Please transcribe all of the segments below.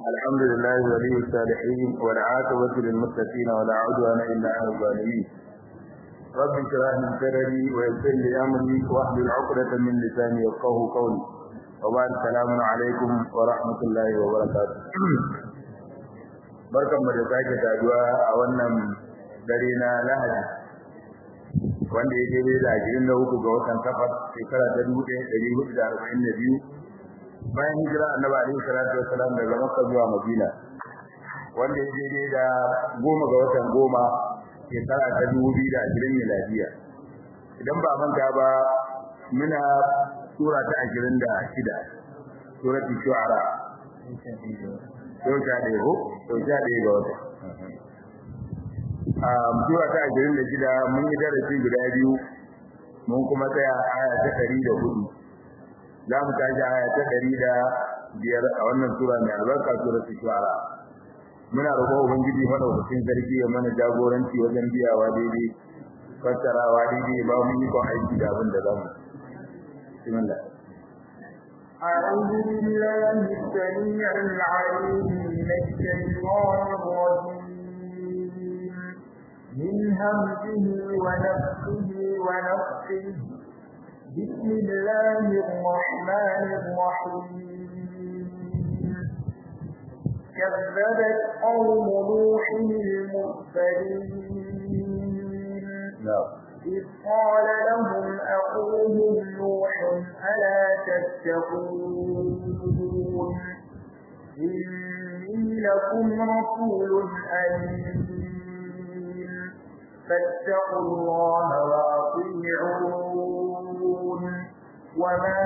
الحمد لله ولي الصالحين والعاقبة للمتقين ولا عدوان إلا على الظالمين رب اشرح لي صدري ويسر لي أمري واحلل عقدة من لساني يفقهوا قولي وبعد السلام عليكم ورحمة الله وبركاته barkan da sake saduwa a wannan dare na Lahadi wanda ya daidai da ashirin da uku ga watan safar shekara ta dubu ɗaya ɗari hudu da arba'in da biyu bayan hijira annabi alaihi salatu wassalam daga makka zuwa madina wanda ya daidai da goma ga watan goma shekara ta dubu biyu da ashirin miladiya idan ba manta ba muna sura ta ashirin da shida suratul shu'ara yau sha ɗaya ko yau sha ɗaya ga wata sura ta ashirin da shida mun yi darasi guda biyu mun kuma tsaya aya ta ɗari da hudu za mu tashi aya ta ɗari da biyar a wannan sura mai albarka sura ta shuara muna roƙon ubangiji madaukakin sarki ya mana jagoranci wajen biyawa daidai fassarawa daidai ba mu yi kon aiki da abin da za mu bismillah أعوذ بالله السميع العليم من الشيطان الرجيم من همزه ونفسه ونفسه بسم الله الرحمن الرحيم كذبت قوم نوح المرسلين إذ قال لهم أخوهم نوح ألا تتقون إني لكم رسول أمين فاتقوا الله وأطيعون وما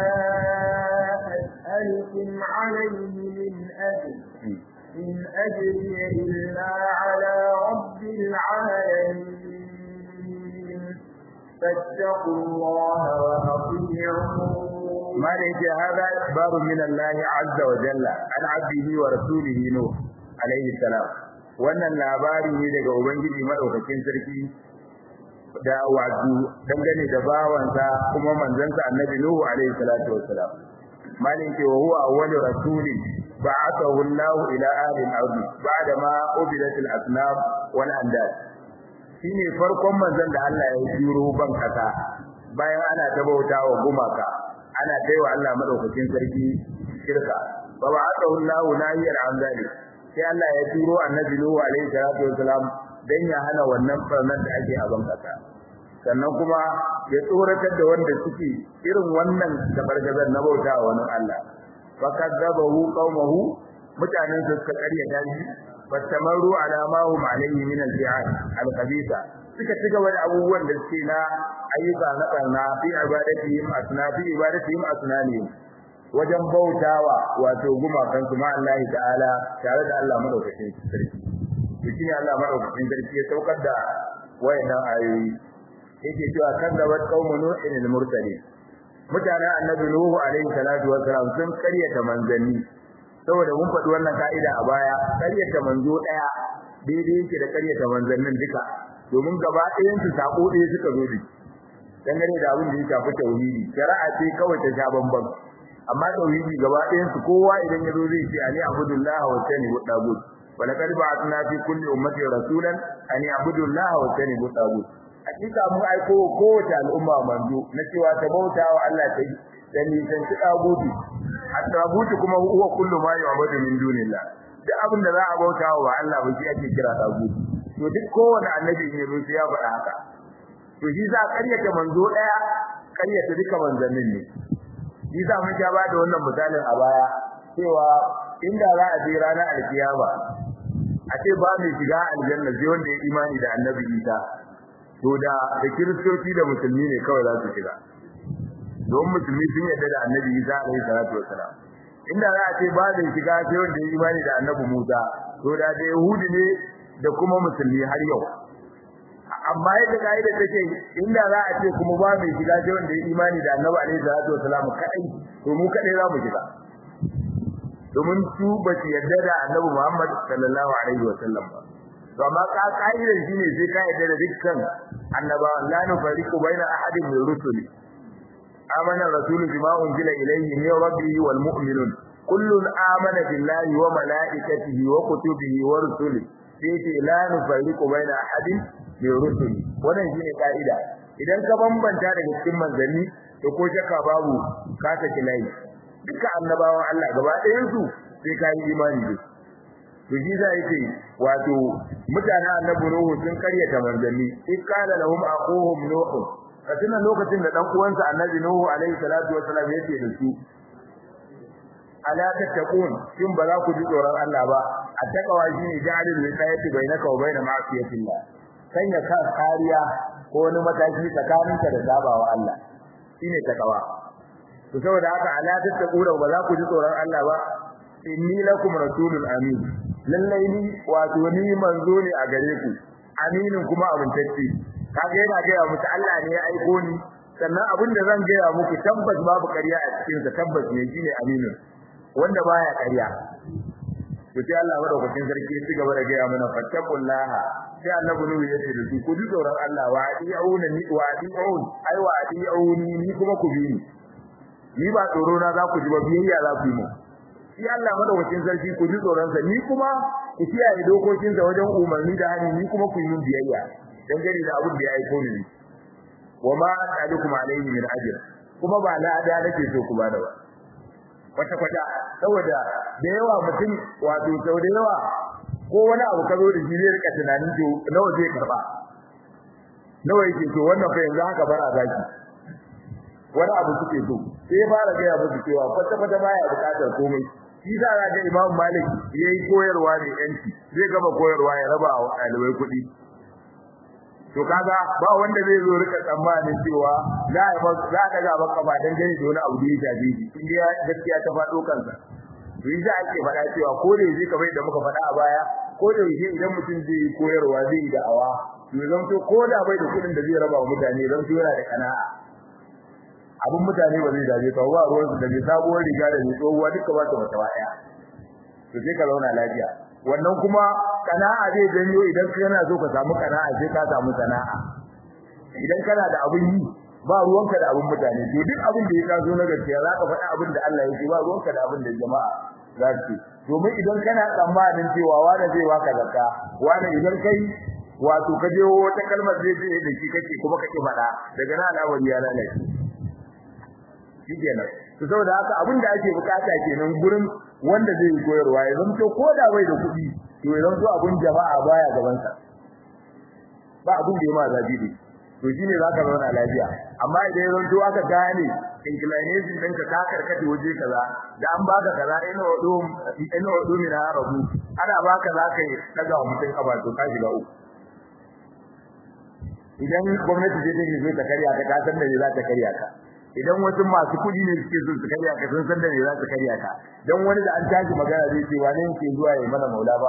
أسألكم عليه من أجر إن أجري إلا على رب العالمين فاتقوا الله وأطيعون ما ليس هذا إخبار من الله عز وجل عن عبده ورسوله نوح عليه السلام wannan labari ne daga ubangiji madaukakin sarki da wato dangane da bawansa kuma manzansa annabi nuhu alaihi salatu wassalam malin ke wa huwa awwalu rasulin ba'athahu Allah ila ahli al-ard ba'da ma ubidat al-asnam wal andad shine farkon manzon da Allah ya jiro ban kasa bayan ana tabautawa gumaka ana taiwa Allah madaukakin sarki shirka fa ba'athahu Allah nahiyar an zalik sai Allah ya turo annabi Nuhu alaihi salatu wasalam dan ya hana wannan farnan da ake a bankasa sannan kuma ya tsoratar da wanda suke irin wannan tabargazar na bauta wa wani Allah fa kadzabahu qaumahu mutanen su suka karyata shi fattamaru ala ma hum alaihi min al-fi'al al-khabitha suka ci gaba da abubuwan da suke na ayyuka na karna fi ibadatihim asna fi ibadatihim asnanihim wajen bautawa wato gumakan su ma Allah ta'ala tare da Allah madaukakin sarki to shine Allah madaukakin sarki ya saukar da wayannan ayoyi yake cewa kadzabat qaumun nuhin al-mursalin mutanen annabi nuhu alaihi salatu wassalam sun karyata manzanni saboda mun faɗi wannan ka'ida a baya karyata manzo daya daidai yake da karyata manzannin duka domin gaba ɗayan su sako ɗaya suka zo da dangane da abin da ya shafi tauhidi shari'a ce kawai ta sha bambam amma tauhidi gaba ɗayan su kowa idan ya zo zai ce ani abudullah wa tani budagut wala kad ba'athna fi kulli ummati rasulan ani abudullah wa tani budagut hakika mun aiko kowace al'umma manzo na cewa ta bauta wa Allah ta da nisan shi dagutu at-tagutu kuma huwa kullu ma yu'badu min dunillah duk abin da za a bauta wa Allah ba shi ake kira dagutu to duk kowanne annabi ne zo ya faɗa haka to shi za a karyata manzo daya karyata duka manzannin ne shi za mu ja ba da wannan misalin a baya cewa inda za a je ranar alkiyama a ce ba mai shiga aljanna sai wanda ya imani da annabi Isa to da da kiristoci da musulmi ne kawai za su shiga don musulmi sun yarda da annabi Isa alaihi salatu wassalam inda za a ce ba mai shiga sai wanda ya imani da annabi Musa to da da yahudi ne da kuma musulmi har yau amma yadda kaida take inda za a ce kuma ba mai shiga sai wanda ya imani da Annabi alaihi salatu wasallam kadai to mu kadai za mu shiga domin su ba su yarda da Annabi Muhammad sallallahu alaihi wasallam ba to amma ka kaida shine sai ka yarda da dukkan annabawa la nufariqu baina ahadin min rusuli amana rasulu bima unzila ilayhi min rabbihi wal mu'minun kullun amana billahi wa malaikatihi wa kutubihi wa rusulihi sai ce la nufarriqu baina ahadin min rusuli wannan shine kaida idan ka bambanta daga cikin manzanni to ko shakka babu ka saki layi duka annabawan Allah gaba ɗayan su sai ka yi imani da to shi za yake wato mutanen annabi Nuhu sun karyata manzanni in kana lahum aquhum nuh katina lokacin da dan uwansa annabi Nuhu alaihi salatu wassalam yake da su ala tattaqun shin ba za ku ji tsoron Allah ba attaqwa shine ja'alul wiqayati bainaka wa bain ma'siyatillah sanya ka kariya ko wani mataki tsakaninka da sabawa Allah shine takawa to saboda haka ala tattaqura ba za ku ji tsoron Allah ba inni lakum rasulun amin lallai ni wato ni manzo ne a gare ku aminin kuma amintacce kaga yana ga muku Allah ne ya aiko ni sannan abin da zan gaya muku tabbas babu ƙarya a cikin sa tabbas ne shine aminin wanda baya ƙarya to sai Allah madaukakin sarki ya cigaba da gaya mana fattaqullaha sai annabi nuhu ya ce da su ku ji tsoron Allah wa adi'una ni wa adi'un ai wa adi'uni ni kuma ku bi ni ni ba tsoro na za ku ji ba biyayya za ku yi mu shi Allah madaukakin sarki ku ji tsoron sa ni kuma ku kiyaye dokokin sa wajen umarni da hani ni kuma ku yi min biyayya dan gari da abin da ya aiko ni wa ma as'alukum alayhi min ajr kuma ba na da nake so ku bada ba kwata kwata saboda da yawa mutum wato sau da yawa ko wani abu ka zo da shi zai rika tunanin to nawa zai karba nawa yake to wannan fa yanzu haka bara zaki wani abu suke so sai ya fara gaya musu cewa kwata kwata baya bukatar komai shi sa ga ga Imam Malik yayi koyarwa ne yanci zai gama koyarwa ya raba wa ɗalibai kuɗi to kaga ba wanda zai zo rika tsammanin cewa za a za ka ga baka ba dan gani da wani abu da ya shafe shi in dai gaskiya ta faɗo kansa to yi za ake faɗa cewa ko da yake kamar da muka faɗa a baya ko da yake idan mutum zai yi koyarwa zai yi da'awa to zan to ko da bai da kuɗin da zai raba wa mutane zan to yana da kana'a abin mutane ba zai dace ka ba ruwan su da mai sabuwar riga da mai tsohuwa duka ba ta mata waya to sai ka zauna lafiya wannan kuma kana'a zai janyo idan kana so ka samu kana'a sai ka samu sana'a idan kana da abin yi ba ruwanka da abin mutane to duk abin da ya taso na gaskiya zaka faɗa abin da Allah yake ba ruwanka da abin da jama'a za su domin idan kana tsammanin cewa wani zai waka zakka wani idan kai wato ka je wata kalmar zai je da shi kake kuma kake faɗa daga nan al'amari ya lalace shikenan to saboda haka abin da ake bukata kenan gurin wanda zai yi koyarwa ya zanto ko da bai da kuɗi to ya zanto abin jama'a baya gaban sa ba abin da ya ma zabi ne to shine zaka zauna lafiya amma idan ya zanto aka gane inclination ɗinka ka karkata waje kaza da an baka kaza ina wado ina wado min rabu ana baka zaka yi daga mutum kaba to ka shiga uku idan gwamnati ce take so ta karya ka ta san da za ta karya ka idan wasu masu kudi ne suke so su karya ka sun san da ne za su karya ka dan wani da an tashi magana zai ce wane yake zuwa ya mana maula ba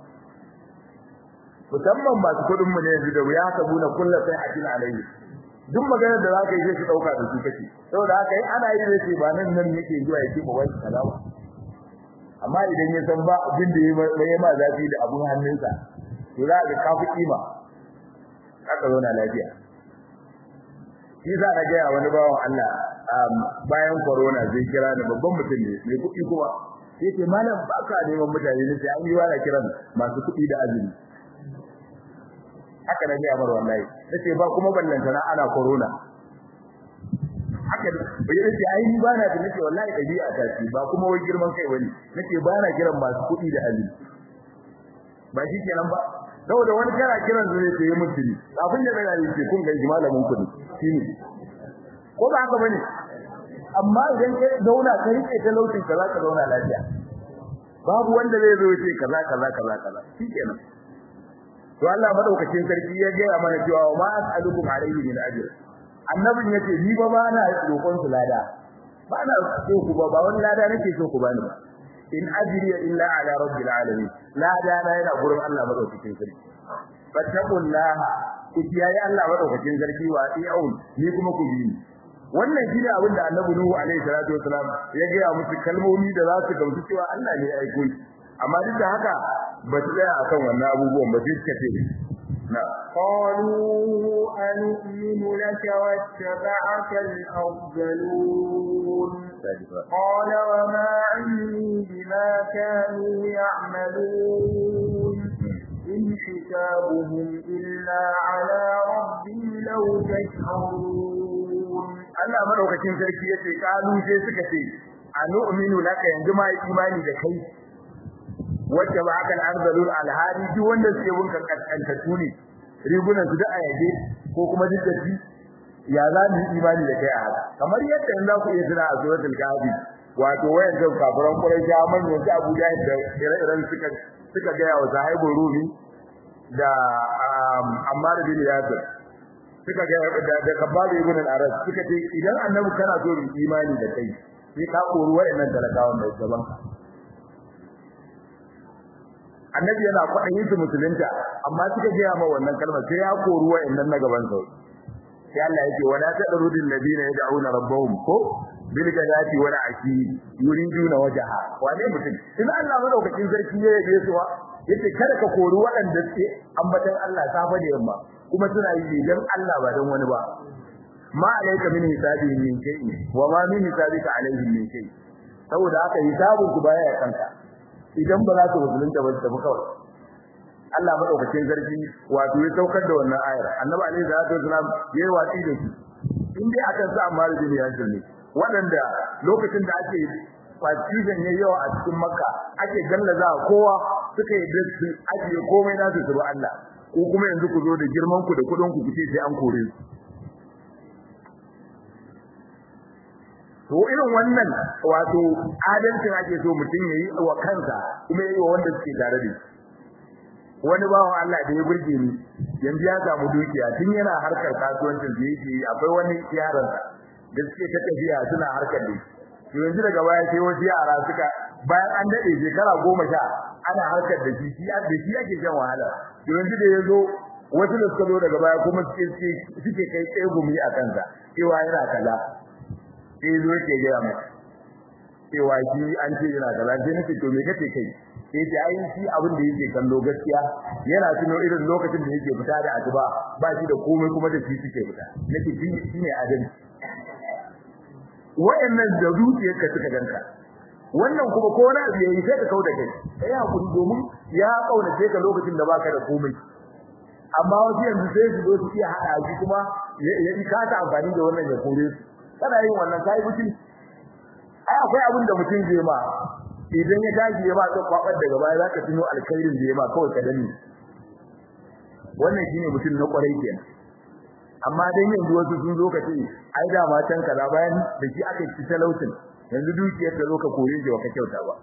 musamman masu kudin mu ne yanzu da wuya ka buna kullu sai hakina alayhi duk maganar da zaka yi sai su dauka da su kake saboda haka yi ana yi da ce ba nan nan yake zuwa ya ce ba wai kaza ba amma idan ya san ba abin da ya ma zafi da abun hannunsa to za ka kafi kima aka zauna lafiya shi za a gaya wani bawan Allah bayan corona zai kira ni babban mutum ne mai kuɗi kuma sai ce malam ba ka neman mutane ne sai an yi wani kiran masu kuɗi da azumi haka na gaya mar wallahi nace ba kuma ballanta na ana corona haka bai yace ai ni ba na da nace wallahi dabi'a ta ce ba kuma wai girman kai bane nace ba na kiran masu kuɗi da azumi ba shi kenan ba saboda wani kana kiran zai ce mutuni abin da daga yake kun ga malamin ku ne shine ko ba haka bane amma idan kai zauna ka rike talaucin ka zaka zauna lafiya babu wanda zai zo ce kaza kaza kaza kaza shikenan to Allah madaukakin sarki ya ga mana cewa ma as'alukum alayhi min ajr annabin yace ni ba ba na roƙon su lada ba na so ku ba ba wani lada nake so ku bani ba in ajri illa ala rabbil alamin lada na yana gurin Allah madaukakin sarki fattaqullaha ku kiyaye Allah madaukakin sarki wa ati'un ni kuma ku bi wannan shine abin da Annabi Nuhu alaihi salatu wasalam ya ga musu kalmomi da za su gamsu cewa Allah ne ya aiko shi amma duk da haka ba su tsaya akan wannan abubuwan ba su ce na قالوا أنؤمن لك واتبعك الأرذلون قال وما علمي بما كانوا يعملون إن حسابهم إلا على ربي لو تشعرون Allah madaukakin sarki yace kalu sai suka ce anu'minu laka yanzu ma imani da kai wacce ba aka al-arzalul alhadi duk wanda suke bunka kaskantatu ne rigunan su da ayaje ko kuma diddati ya za mu imani da kai a haka kamar yadda in za ku iya tuna a suratul kahfi wato wayan da kafiran quraisha manyan su Abu Jahil da ire-iren suka suka ga wa sahibul rumi da Ammar bin Yasir suka ga da da Kabab ibn al-Arad suka ce idan annabi kana so mu imani da kai sai ka kori wayannan talakawan da gaban ka annabi yana kwaɗayin su musulunta amma suka gaya ma wannan kalmar sai ya kori wayannan na gaban sa sai Allah yake wala tadrudil ladina yad'una rabbahum ko bil gadati wal ashi yuriduna wajha wane mutum in Allah madaukakin sarki ya yabe su yace kada ka kori waɗanda suke ambatan Allah safa da yamma kuma suna yi dan Allah ba dan wani ba ma alayka min hisabi min shay'in wa ma min hisabika alayhim min shay saboda haka hisabun ku baya kanka idan ba za su musulunta ba su kawai Allah madaukakin sarki wato ya saukar da wannan ayar annabi alaihi salatu wasalam yayi watsi da shi in dai akan sa amma da ya ne waɗanda lokacin da ake fasizan yayi yawa a cikin makka ake gallaza kowa suka yi dasu ajiye komai nasu su Allah ko kuma yanzu ku zo da girman ku da kudin ku kuce sai an kore su to irin wannan wato adalcin ake so mutum yayi wa kansa kuma yayi wa wanda suke tare da shi wani bawan Allah da ya burge ni yanzu ya samu dukiya tun yana harkar kasuwancin da yake akwai wani yaron da suke ta tafiya suna harkar da shi yanzu daga baya sai wasu yara suka bayan an dade shekara goma sha ana harkar da shi da shi yake shan wahala yanzu da yazo wasu da suka zo daga baya kuma suke suke kai tsegumi a kansa cewa yana kaza sai zo yake gaya mai cewa shi an ce yana kaza sai nake to me kace kai sai ta ai shi abin da yake kallo gaskiya yana tuno irin lokacin da yake fita da asuba ba shi da komai kuma da shi suke fita nake shi ne adalci wayannan da zuciyarka suka danka wannan kuma ko na abu yayi sai ka kauda kai kai hakuri domin ya kaunace ka lokacin da baka da komai amma wasu yanzu sai su zo su iya hada shi kuma ya yi kasa amfani da wannan ya kore su kana yin wannan kai mutum ai akwai abin da mutum zai ma idan ya tashi ya ba ka kwabar daga baya zaka tuno alkhairin da ya ma kawai ka dani wannan shine mutum na kwarai kenan amma dan yanzu wasu sun zo ka ce ai da ma can kaza bayan da shi aka ci talautin yanzu dukiyar da zo ka kore shi ka kyauta ba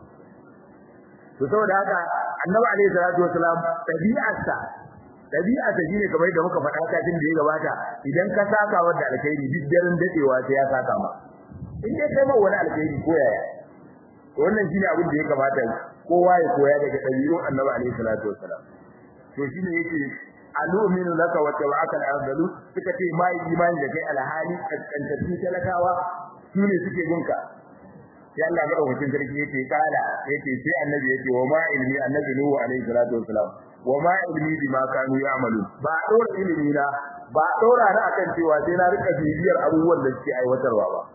to saboda haka annabi alaihi salatu wasalam tabi'arsa tabi'arsa shine kamar da muka faɗa kafin da ya gabata idan ka saka wanda alkhairi duk daren dadewa sai ya saka ma in dai kai ma wani alkhairi ko yaya wannan shine abin da ya kamata kowa ya koya daga dabi'un annabi alaihi salatu wasalam to shine yake alu'minu laka wa tabaka al-ardalu suka ce mai imani da kai alhali kaskantattu talakawa shine suke gunka sai Allah ga rubutun sarki yake kala yake sai annabi yake wa ma ilmi annabi nuhu alaihi salatu wasalam wa ma ilmi bima kanu ya'malu ba dora ilmi na ba dora na akan cewa sai na rika bibiyar abubuwan da suke aiwatarwa ba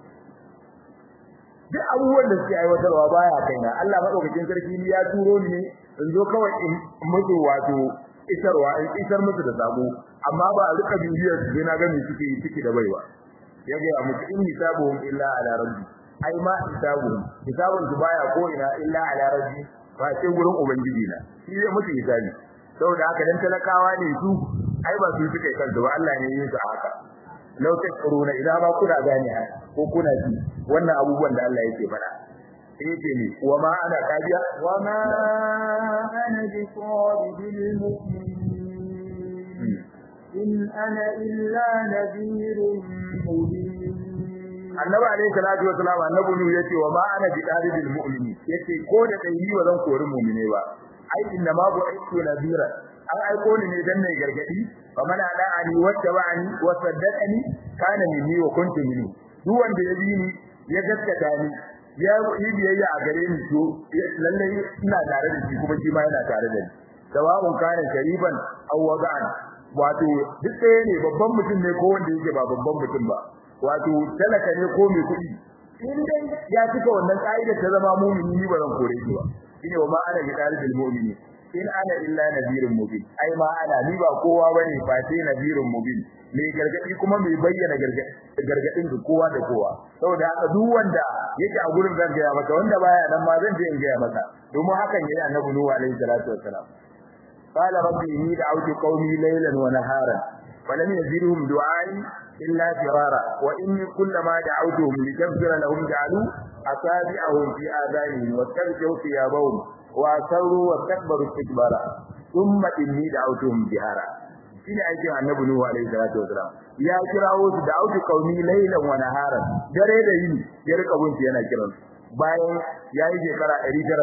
duk abubuwan da suke aiwatarwa baya kaina Allah madaukakin sarki ni ya turo ni in zo kawai in mutu wato isarwa in isar musu da sabo amma ba a rika bibiyar su na ga me suke yi ciki da baiwa ya ga musu in hisabuhum illa ala rabbi ai ma hisabuhum hisabun su baya ko ina illa ala rabbi ba sai gurin ubangiji na shi zai musu hisabi saboda haka dan talakawa ne su ai ba su suke kansu ba Allah ne yin su haka law tashkuruna idan ba kuna gane ko kuna ji wannan abubuwan da Allah yake faɗa yake ne wa ma ana kajiya wa ma ana bi sawabil mu'minin in ana illa nadhirun mubin annabi alayhi salatu wasalam annabi nu yace wa ma ana bi dalibil mu'mini yace ko da dai ni wazan kori mu'mine ba ai inna ma bu'ithu nadhira an aiko ni ne dan mai gargadi fa man ada'ani wattaba'ani wa saddaqani kana minni wa kuntu minhu duk wanda ya bi ni ya gaskata ni ya yi biyayya a gare ni to lalle ina tare da shi kuma shi ma yana tare da ni sawa'un kana shariban aw wada'an wato duk ɗaya ne babban mutum ne ko wanda yake ba babban mutum ba wato talaka ne ko mai kuɗi in dai ya cika wannan ka'idar ta zama mu'mini ni ba zan kore shi ba shine wa ma ana bi dalil mu'mini in ana illa nadhirun mubin ai ma ana ni ba kowa bane fa sai nadhirun mubin mai gargadi kuma mai bayyana gargadin ga kowa da kowa saboda haka duk wanda yake a gurin zan gaya maka wanda baya nan ma zan je in gaya maka domin hakan yayi annabi nuhu alaihi salatu wassalam qala rabbi inni da'awtu qaumi laylan wa naharan falam yazidhum du'ai illa firara wa inni kullama da'awtuhum litaghfira lahum ja'alu asabi'ahum fi adhanihim wastaghfiru thiyabahum wa asarru wa takbaru istikbara thumma inni da'awtuhum jihara shine aikin annabi nuhu alaihi salatu wasalam ya kirawo su da auki kauni laylan wa naharan dare da yini ya rika gunki yana kiran bayan yayi shekara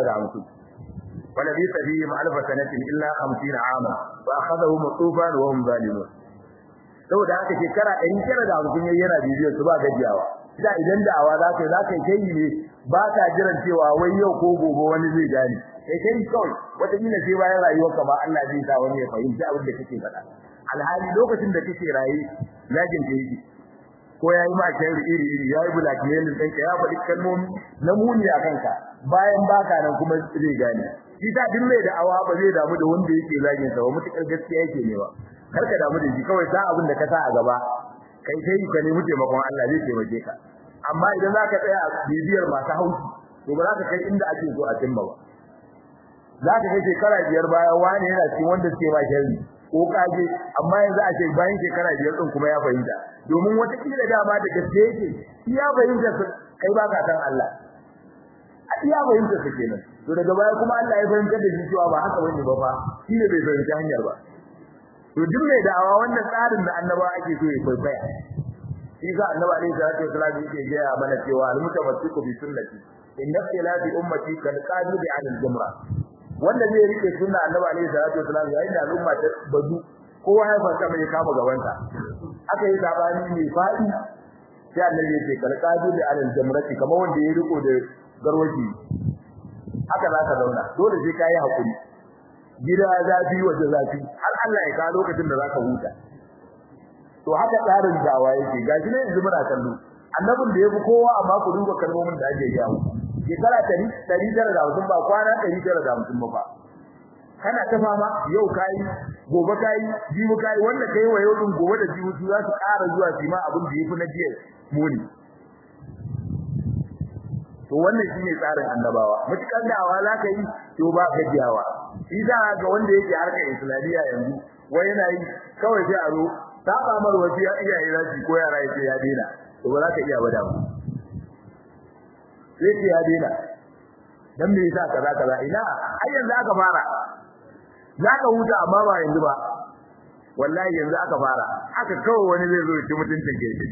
950 wala bi sabihim alf sanatin illa 50 ama fa akhadhahum tufan wa hum zalimun saboda haka shekara 950 yayi yana bibiyar su ba gajiyawa da idan da'awa za ka yi za ka yi ne ba ka jiran cewa wai yau ko gobe wani zai gane kai kai kawai wata kila sai bayan rayuwarka ba Allah zai sa wani ya fahimci abin da kake faɗa alhali lokacin da kake raye lajin da yake ko yayi ma kai iri iri yayi blackmailing ɗinka ya faɗi kalmomi na muni a kanka bayan baka nan kuma zai gane shi ta duk mai da awa ba zai damu da wanda yake zagin sa ba mutukar gaskiya yake ne ba kar ka damu da shi kawai sa abin da ka sa a gaba kai sai ka nemi taimakon Allah zai taimake ka amma idan zaka tsaya a bibiyar masu haushi to ba za ka kai inda ake so a cimma ba za ka kai shekara biyar baya wani yana cikin wanda suke ma sharri ko kage amma yanzu a ce bayan shekara biyar din kuma ya fahimta domin wata kila dama da gaske yake shi ya fahimta kai ba ka san Allah a iya fahimta su kenan to daga baya kuma Allah ya fahimta da shi cewa ba haka bane ba fa shi ne bai fahimta hanyar ba to duk mai da'awa wannan tsarin da annaba ake so ya kwaikwaya shi ga annabi alaihi salatu wasallam yake gaya mana cewa al-mutamassiku bi sunnati inna ikhtilafi ummati kal qadidi 'ala al-jamra wanda zai rike sunna annabi alaihi salatu wasallam yayin da al'umma ta bazu kowa ya fanta mai kama gabanta aka yi sabani mai fadi sai annabi yake kal qadidi 'ala al-jamrati kamar wanda ya riko da garwaji haka za ka zauna dole sai kai hakuri gida zafi waje zafi har Allah ya kawo lokacin da zaka huta to haka tsarin dawa yake gashi ne yanzu muna kallo annabin da yafi kowa amma ku duba kalmomin da ake yawo shekara 150 ba kwana 150 ba kana ta fama yau kai gobe kai jibi kai wanda kai wa yau din gobe da jibi su za su ƙara zuwa su ma abin da yafi na jiya muni to wannan shine tsarin annabawa mutukan dawa za ka yi to ba gajiyawa shi za ga wanda yake harkar islamiyya yanzu wai yana yi kawai sai a zo ta kamar wasu ya iyaye za su ko yara yace ya dena to ba za ka iya bada ba sai ya dena dan me yasa kaza kaza ina ai yanzu aka fara za ka huta amma ba yanzu ba wallahi yanzu aka fara aka kawai wani zai zo ya ci mutuncin gefe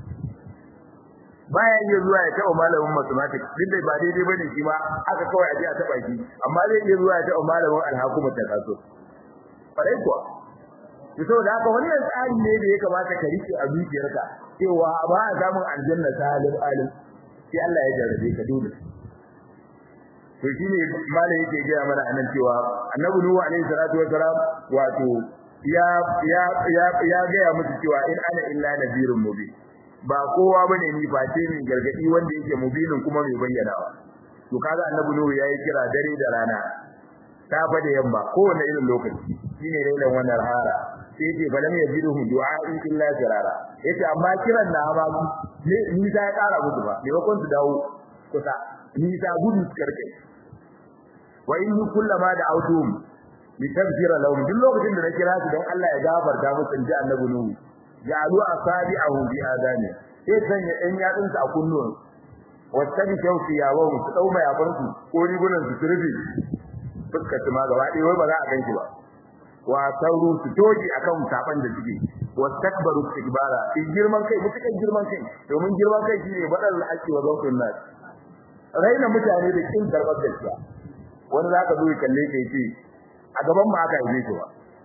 baya iya zuwa ya taɓa malamin mathematics duk da ba daidai bane shi ma aka kawai a je a taɓa shi amma zai iya zuwa ya taɓa malamin alhakumar ta kaso farai kuwa to saboda haka wannan tsari ne da ya kamata ka rike a zuciyarka cewa ba a samun aljanna salim alim sai Allah ya jarrabe ka dole to shine malai yake gaya mana anan cewa annabi nuhu alaihi salatu wassalam wato ya ya ya ya gaya musu cewa in ana illa nadirun mubin ba kowa bane ni face min gargadi wanda yake mubinin kuma mai bayyanawa to kaga annabi nuhu yayi kira dare da rana safa da yamma kowane irin lokaci shine lailan wannan hara sai yace balam yajiduhu du'a'i illa firara yace amma kiran na ba ne ni ta ya kara musu ba ne bakon su dawo kusa ni ta gudu karkai wa in kullama da autum li tagfira lahum duk lokacin da na kira su don Allah ya gafarta musu inji annabi nuhu ja'alu asabi'ahu bi adani sai sanya ɗan yatsunsa a kunnuwan wattabi shawfi ya wa su dau mai yabansu ko rigunan su turbi fuskar su ma gaba ɗaya wai ba za a ganki ba wa sauru su toji akan saban da suke wastakbaru istikbara in girman kai mutukan girman kai domin girman kai shine badal haƙi wa zawtun nas raina mutane da kin karbar gaskiya wani zaka zo ya kalle kai ce a gaban mu aka yi shi ba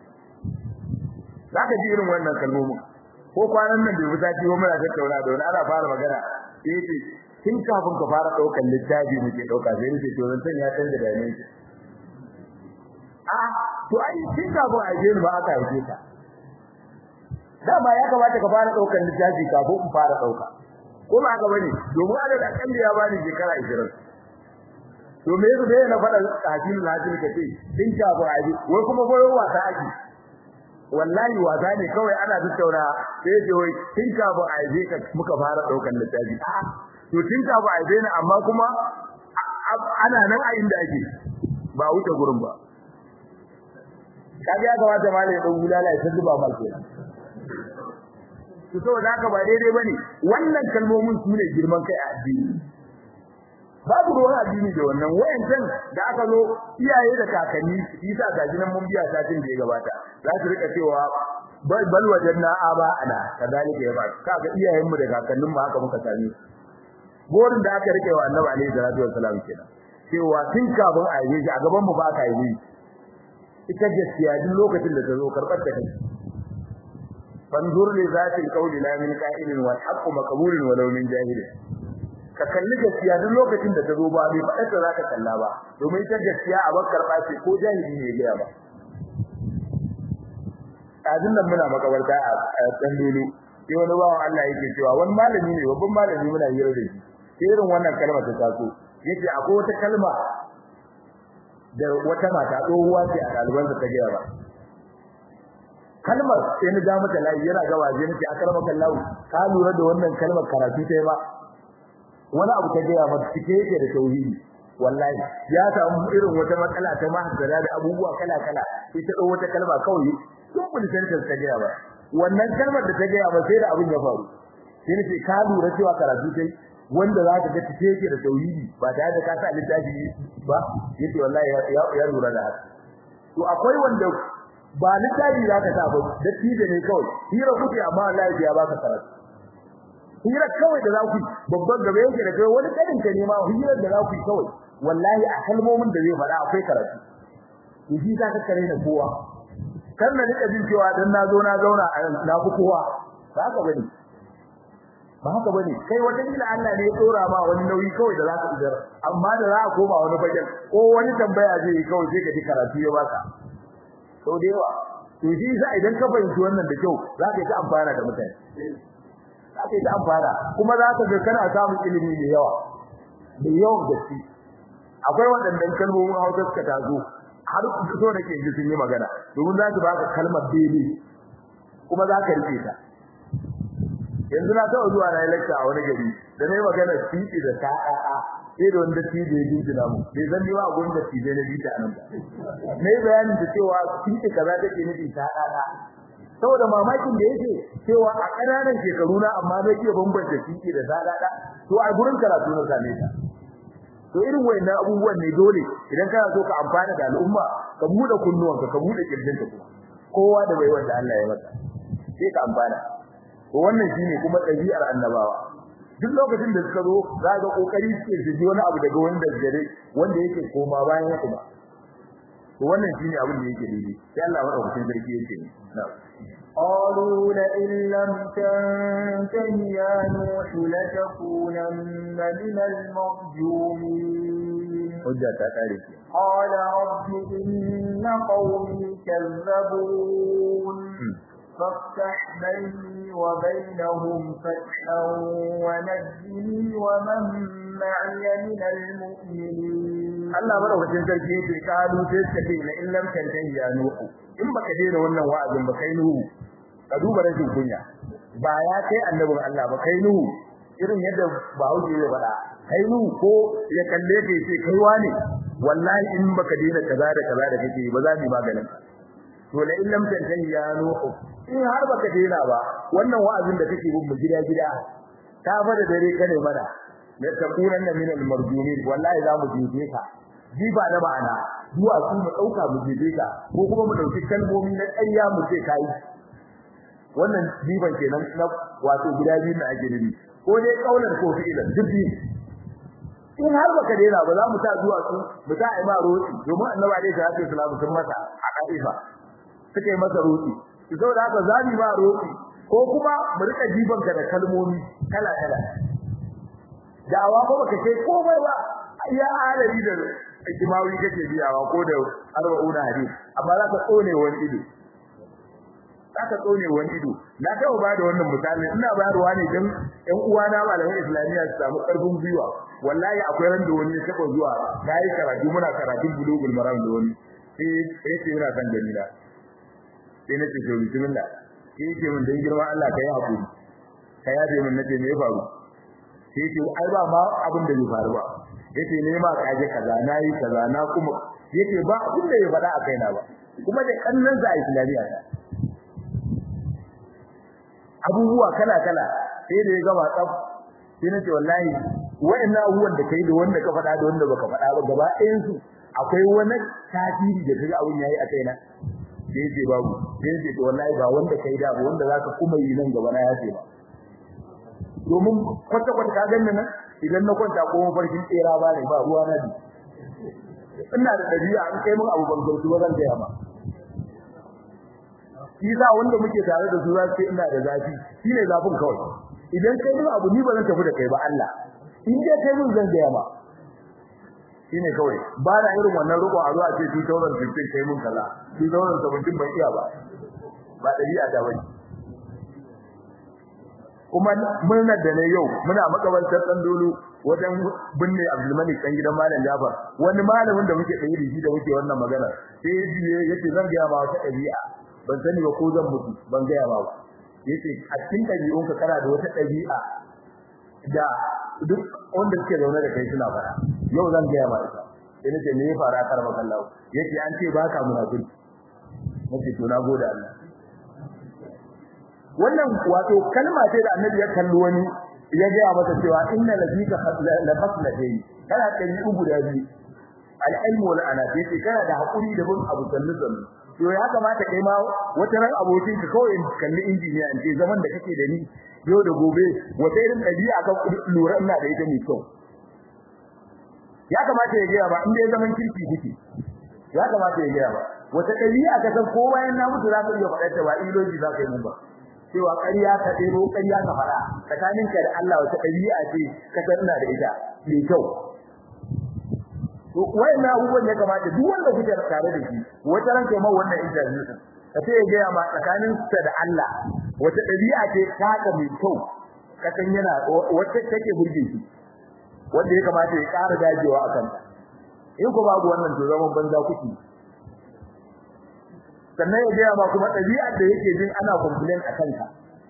zaka ji irin wannan kalmomin ko kwanan nan bai wuta ciwo muna tattauna da wani ana fara magana yace tun kafin ka fara daukar littafi muke dauka sai yace to zan san ya canza da ne a to ai tun kafin a je ba aka yi ka dama ya kamata ka fara daukar littafi kafin ku fara dauka ko ba haka bane domin ana da kalli ya bani shekara 20 to me yasa dai na faɗa hadin hadin kace din ka ba aji wai kuma goyo wasa aji wallahi wasa ne kawai ana tattauna sai ce wai tin ka ba aje ka muka fara daukar littafi to tin ka ba aje ne amma kuma ana nan a inda ake ba wuce gurin ba kaga ya kamata malai dan gulala ya zuba mal kenan to saboda haka ba daidai bane wannan kalmomin su ne girman kai a addini babu ruwan addini da wannan wayancan da aka zo iyaye da kakanni isa gaji nan mun biya satin da ya gabata za su rika cewa bal wajanna aba ana kadalika ya ba kaga iyayen mu da kakannin mu haka muka sami gorin da aka rike wa annabi alaihi salatu wassalam kenan cewa tun kafin a yi shi a gaban mu ba ka yi ita gaskiya duk lokacin da ta zo karbar ta kai fanzur li zati alqawli la min qa'ilin wal haqqu maqbulun walau min jahil ka kalli gaskiya duk lokacin da ta zo ba bai faɗa ta zaka kalla ba domin ita gaskiya a bakar ba ce ko jahili ne ya ba azin nan muna makabarta a dan dole sai wani bawan Allah yake cewa wani malami ne babban malami muna hira da shi sai irin wannan kalma ta taso yace akwai wata kalma da wata mata tsohuwa ce a ɗaliban ta gaya ba kalmar sai na ja mata layi yana ga waje nake akar maka lawu ka lura da wannan kalmar karatu ta ba wani abu ta gaya mata cike yake da tauhidi wallahi ya samu irin wata matsala ta mahasara da abubuwa kala kala sai ta dau wata kalma kawai sun kun sentence ta gaya ba wannan kalmar da ta gaya ba sai da abin ya faru sai nace ka lura cewa karatu tai wanda za ka ga cike yake da tauhidi ba tare da ka sa littafi ba yace wallahi ya lura da haka to akwai wanda ba littafi za ka sa ba dattijo ne kawai hira kuke amma wallahi ya baka karatu hira kawai da za ku babban gaba yake da kai wani kadin ka ne ma hira da za ku kawai wallahi a kalmomin da zai faɗa akwai karatu to shi za ka kare da kowa kar na rika jin cewa dan na zo na zauna na ku kowa ba haka bane ba haka bane kai wata kila Allah ne ya tsora ma wani nauyi kawai da za ka idar amma da za a koma wani bajan ko wani tambaya zai yi kawai sai ka ji karatu ya baka sau da yawa to shi sa idan ka fahimci wannan da kyau za ka yi ta amfana da mutane za ka yi ta amfana kuma za ka ga kana samun ilimi da yawa da yawan gaske akwai waɗannan kalmomin hausa suka tazo har so da ke ji sun yi magana domin za su baka kalmar bene kuma za ka rike ta yanzu na taɓa zuwa na lecture a wani gari da na yi magana titi da ta'a'a sai da wanda titi ya jinjina mu bai zan ba gurin da titi na bita a nan ba na yi bayanin da cewa titi kaza take nufi ta'a'a saboda mamakin da yake cewa a ƙananan shekaru na amma zai iya bambanta titi da ta'a'a to a gurin karatu na same ta to irin wayannan abubuwan ne dole idan kana so ka amfana da al'umma ka bude kunnuwanka ka bude kirjinka kuma kowa da bai wanda Allah ya masa sai ka amfana to wannan shine kuma ɗabi'ar annabawa duk lokacin da suka zo za ga kokari suke su ji wani abu daga wanda gare wanda yake koma bayan ya kuma to wannan shine abin da yake daidai sai Allah madaukakin sarki yake na'am قالوا لئن لم تنته يا نوح لتكونن من المرجومين hujja ta kare ki قال رب إن قومي كذبون فافتح بيني وبينهم فتحا ونجني ومن معي من المؤمنين Allah madaukakin sarki yake kalu sai suka ce la in lam tantahi ya nuhu in baka daina wannan wa'azin ba kai nuhu ka duba rashin kunya ba ya kai annabin Allah ba kai nuhu irin yadda Bahaushe ya faɗa kai nuhu ko ya kalle ka yace kai wane wallahi in baka daina kaza da kaza da kake ba za mu yi maganin ka to la in lam tantahi ya nuhu in har baka daina ba wannan wa'azin da kake bin mu gida gida ta fada dare kane mana la takunanna min al-marjumin wallahi za mu jibe ka jiba na ma'ana zuwa su mu dauka mu jibe ka ko kuma mu dauki kalmomi na ƙarya mu ce kai wannan jiban kenan na wato gida biyu na ake nufi ko dai kaular ko fi'ilan duk biyu in har baka daina ba za mu ta zuwa su mu ta ai ma roƙi domin annabi alaihi salatu wasallam sun masa a kaifa suka yi masa roƙi saboda haka za mu ma roƙi ko kuma mu rika jiban ka da kalmomi kala kala da'awa ko baka kai komai ba ya halari da ijimawi kake biyawa ko da arba'una hadis amma za ka tsone wani ido aka tsone wani ido na taɓa ba da wannan misali ina bayarwa ne don ƴan uwana malaman islamiyya su samu ƙarfin gwiwa wallahi akwai ran da wani ya taɓa zuwa na yi karatu muna karatun bulugul maram da wani sai ya ce yana son gani na sai na ce to bismillah sai ya ce min dan girma Allah ka yi hakuri ka yabe min nace me ya faru sai ya ce ai ba ma abin da bai faru ba yace ne ma kaje kaza nayi kaza na kuma yace ba abin da ya faɗa a kaina ba kuma da kannan za a islamiyya ta abubuwa kala kala sai da ya gama tsaf sai nace wallahi wa'annan abubuwan da kai da wanda ka faɗa da wanda baka faɗa ba gaba ɗayan su akwai wani tasiri da kaga abun yayi a kaina sai yace babu sai yace to wallahi ba wanda kai da ba wanda zaka kuma yi nan gaba na yace ba domin kwata kwata ka ganni nan idan na kwanta ko mafarkin tsera ba ne ba ruwa na ina da dabi'a an kai mun abu ban gautu ba zan ga ba shi sa wanda muke tare da su za su ina da zafi shine zafin kawai idan kai mun abu ni ba zan tafi da kai ba Allah in dai kai mun zan ga ma shine kawai ba na irin wannan roƙo a zuwa ce 2015 kai mun kaza 2017 ban iya ba ba dabi'a ta bane kuma murnar da ne yau muna makabartar dan dolu wajen binne Abdulmalik dan gidan Malam Jafar wani malamin da muke tsaye da shi da muke wannan magana sai yace zan ga ma wata dabi'a ban sani ba ko zan mutu ban ga ba yace a cikin dabi'unka kana da wata dabi'a da duk wanda suke zaune da kai suna fara yau zan ga ma ita sai nace me ya fara kar makallahu yace an ce baka munafiki nace to na gode Allah wannan wato kalma ce da annabi ya kalli wani ya ga masa cewa inna lazika la faslatayn kana kai ugu da biyu al-ilm wal anati ce kana da hakuri da bin abu sallu sallu to ya kamata kai ma wata ran abokin ka kawai kalli injiniya in ce zaman da kake da ni yau da gobe wata irin dabi'a ka lura ina da ita mai kyau ya kamata ya gaya ba inda ya zaman kirki kike ya kamata ya gaya ba wata dabi'a ka san ko bayan na mutu za ka iya faɗa ta ba iloji za ka yi mun ba cewa ƙarya ka ɗero ƙarya ka fara tsakaninka da Allah wata ɗabi'a ce ka sanna da ita mai kyau to wayannan abubuwan ya kamata duk wanda kuke tare da shi wata ran kai ma wannan interview din ka sai ya ga ma tsakanin sa da Allah wata ɗabi'a ce ta ka mai kyau ka san yana wata take burge shi wanda ya kamata ya ƙara dajewa akan ta in ko babu wannan to zaman banza kuke sannan ya gaya ba kuma ɗabi'ar da yake jin ana complain a kanka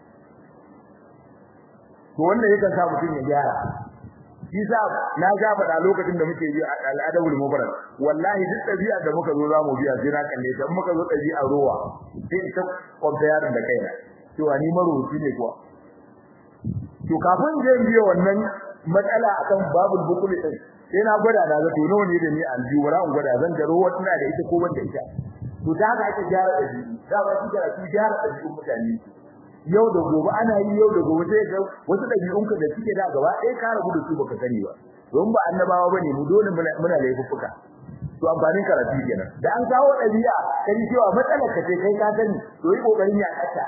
to wannan yakan sa mutum ya gyara shi sa na ga faɗa lokacin da muke yi al'adabul mubarak wallahi duk ɗabi'ar da muka zo za mu biya sai na kalle ta muka zo ɗabi'ar rowa sai ita compare da kaina cewa ni marubuci ne kuwa to kafin je biyo wannan matsala akan babul bukul din sai na gwada na ga to nawa ne da ni aljihu wala in gwada zan ga rowa tana da ita ko ban da ita to da haka ake gyara dabi'u da ba shi karatu gyara dabi'un mutane yau da gobe ana yi yau da gobe sai ga wasu dabi'unka da suke da gaba ɗaya ka rabu da su baka sani ba don ba annabawa bane mu dole muna laifuffuka to amfanin karatu kenan da an kawo dabi'a kai cewa matsalar ka ce kai ka sani to yi kokarin ya kata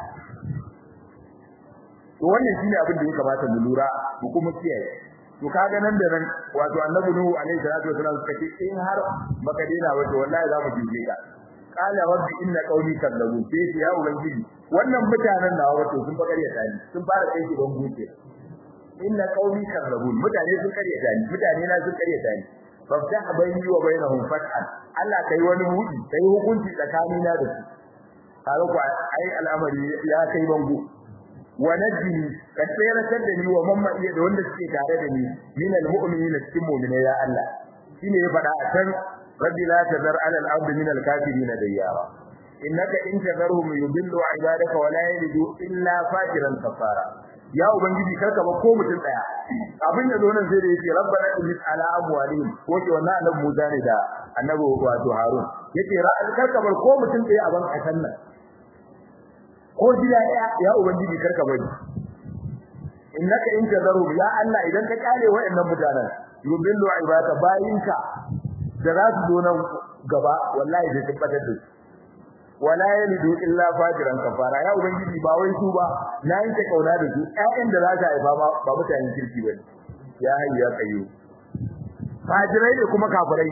to wannan shine abin da ya kamata mu lura mu kuma kiyaye to kaga nan da nan wato annabi nuhu alaihi salatu wasallam suka ce in har baka dena wato wallahi za mu jije ka qala rabbi inna qawmi kadzabu sai ya ubangiji wannan mutanen nawa wato sun bakariya tani sun fara kai shi ban buce inna qawmi kadzabu mutane sun kariya tani mutane na sun kariya tani faftah bayni wa bainahum fathan Allah kai wani hudi kai hukunci tsakanina da su kaga ku ai al'amari ya kai bango wa najini ka tseratar da ni wa mamma iya da wanda suke tare da ni min almu'minina cikin mu'mina ya Allah shine ya faɗa a can rabbi la tazar ala al-ardi min al-kafirin dayyara innaka in tazarhum yudillu ibadaka wa la yalidu illa fajiran kafara ya ubangiji karka ba ko mutum daya abin da zo nan sai da yake rabbana innis ala amwalihim ko ke wannan annabi Musa ne da annabi wato Harun yace karka bar ko mutum daya a ban kasan nan ko gida ya ya ubangiji karka bari innaka in tazaru ya Allah idan ka kare wayannan mutanen yubillu ibaka bayinka da za su zo nan gaba wallahi da tabbatar da su wala yalidu illa fajiran kafara ya ubangiji ba wai su ba na yanke kauna da su ƴaƴan da za ka haifa ba ba mutanen kirki bane ya hayyu ya kayyu fajirai ne kuma kafirai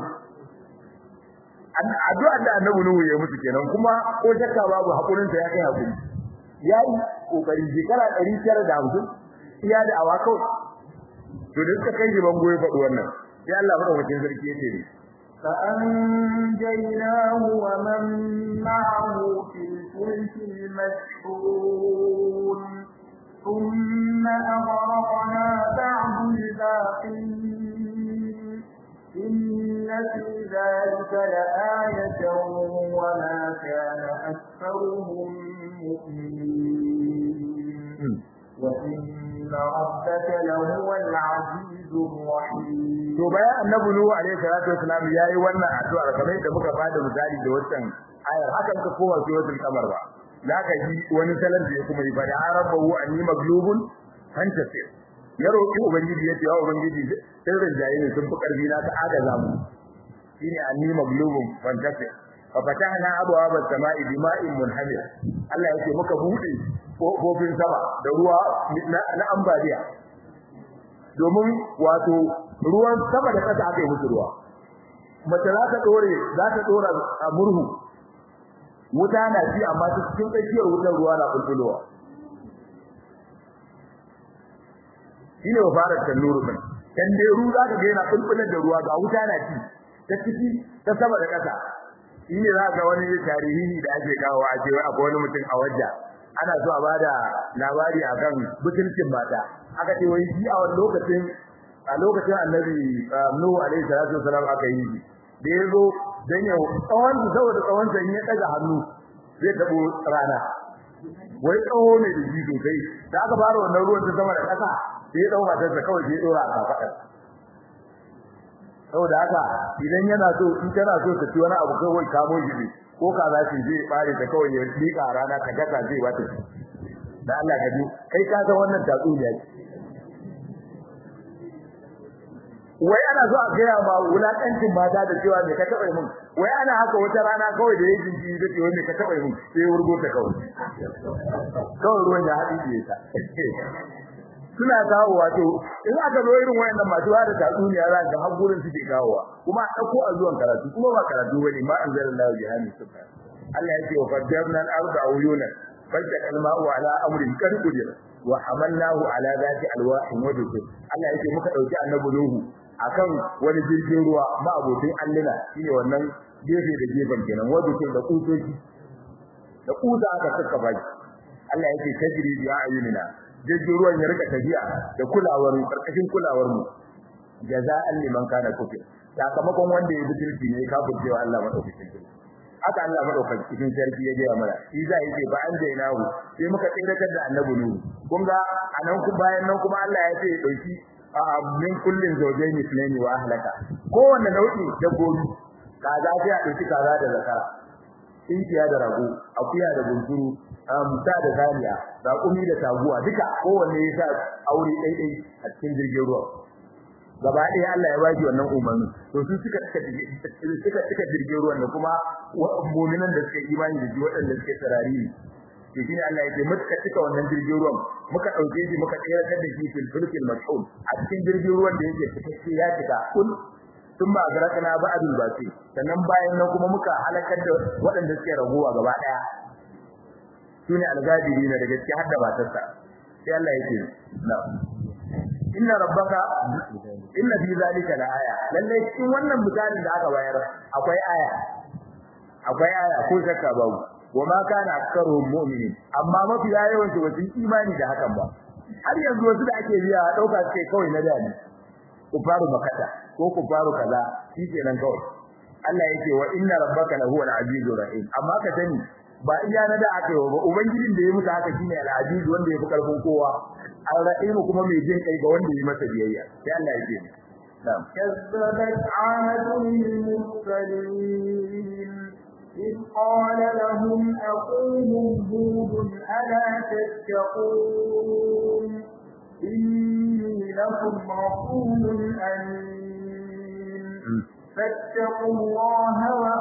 addu'ar da annabi nuhu ya mutu kenan kuma ko shakka babu hakurin sa ya kai hakuri yayi kokari shekara 950 iya da awa kawai to da suka kai jiban goyi faɗi wannan sai Allah madaukakin sarki yace ne فأنجيناه ومن معه في الفلك المشحون ثم أغرقنا بعد الباقين إن في ذلك لآية وما كان أكثرهم مؤمنين وإن ربك لهو العزيز الرحيم to bayan annabi nuhu alaihi salatu wasalam yayi wannan addu'a kamar da muka bada misali da wannan ayar hakan ka koma suratul qamar ba zaka ji wani salan da ya kuma yi bada arabahu anni maglubun fantasir ya roki ubangiji yace ya ubangiji sirrin jayi ne sun fi karfi na ta agaza mu shine anni maglubun fantasir fa fatahna abwaaba as-sama'i bima'in munhamir Allah yake muka bude kofin sama da ruwa na ambaliya domin wato ruwan sama da kasa aka yi musu ruwa mace za ta dore za ta dora a murhu wuta na ci amma ta cikin tsakiyar wutar ruwa na kulkulowa shine wa fara tannuru din kan dai ru za ka ga yana kulkular da ruwa ga wuta na ci ta ciki ta sama da kasa shine za ga wani tarihi da ake kawo a cewa akwai wani mutum a wajja ana so a bada labari akan butulcin mata aka ce wai shi a wani lokacin a lokacin annabi Nuhu alaihi salatu wasalam aka yi shi da yazo dan ya tsawon saboda tsawon sa ya daga hannu zai tabo rana wai tsawo ne da shi sosai da aka fara wannan ruwan ta sama da kasa sai ya dauka ta kawai sai dora a kafadar saboda haka idan yana so in kana so ka ci wani abu kawai kamo shi ne ko ka za shi zai bare ta kawai ya dika rana ka gasa zai wata da Allah ka ji kai ka ga wannan tatsuniya ce wai ana so a gaya ma wulakancin mata da cewa me ka taba mun wai ana haka wata rana kawai da yake ji da cewa me ka taba mun sai wurgo ta kawai kawai ruwan ya haɗi ta suna kawo wato in aka zo irin wayannan masu da tatsuniya za ga har gurin suke kawowa kuma a dauko a zuwan karatu kuma ba karatu bane ma anzalallahu bihani subha Allah yake wa fajjarna al-arda uyunan fajjal al-ma'u ala amrin qad qudira wa hamalnahu ala zati alwahin wa dukul Allah yake muka dauki annabi Nuhu akan wani jirgin ruwa ma abotin allina shine wannan gefe da gefen kenan wa dukul da kusoci da kusa aka saka baki Allah yake tajri bi ayunina jirgin ruwan ya rika tafiya da kulawar karkashin kulawar mu jaza'an liman kana kufir sakamakon wanda ya butulci ne ka wa Allah madaukakin sarki haka Allah madaukakin sarki ya gaya mana shi za yi ce ba an jainahu sai muka tsiratar da annabi nuhu kun ga anan ku bayan nan kuma Allah ya ce ya dauki min kullin zawjaini ithnaini wa ahlaka kowanne nau'i dabbobi kaza sai a dauki kaza da zakara tinkiya da rago akuya da bunsuru musa da zaniya raƙumi da taguwa duka kowanne ya sa aure ɗaiɗai a cikin jirgin ruwa gaba ɗaya Allah ya baki wannan umarni to su suka suka suka jirgin ruwan da kuma mu'minan da suka imani da shi waɗanda suke tsarari ne to shine Allah ya ce muka cika wannan jirgin ruwan muka ɗauke shi muka tsayar da shi fil fulkil mashhul a cikin jirgin ruwan da yake cikakke ya cika kun sun ba garakana ba'dul basi sannan bayan nan kuma muka halakar da waɗanda suke ragowa gaba ɗaya sune algabiri na daga cikin hadda matarsa sai Allah yake na inna rabbaka inna fi zalika la aya lalle cikin wannan misalin da aka bayar akwai aya akwai aya ko shakka babu wama kana aktharuhum mu'minin amma mafi yawan su wasu imani da hakan ba har yanzu wasu da ake biya dauka suke kawai na dani ku faru makata ko ku faru kaza shikenan kawai Allah yake wa inna rabbaka lahu al-azizur rahim amma ka sani ba iya na da aka yi ba ubangijin da ya mutu haka shine al-aziz wanda ya fi karfin kowa al-rahim kuma mai jin kai ga wanda ya masa biyayya sai Allah ya ce na'am كذبت عاد المرسلين إذ قال لهم أخوهم هود ألا تتقون إني لكم رسول أمين فاتقوا الله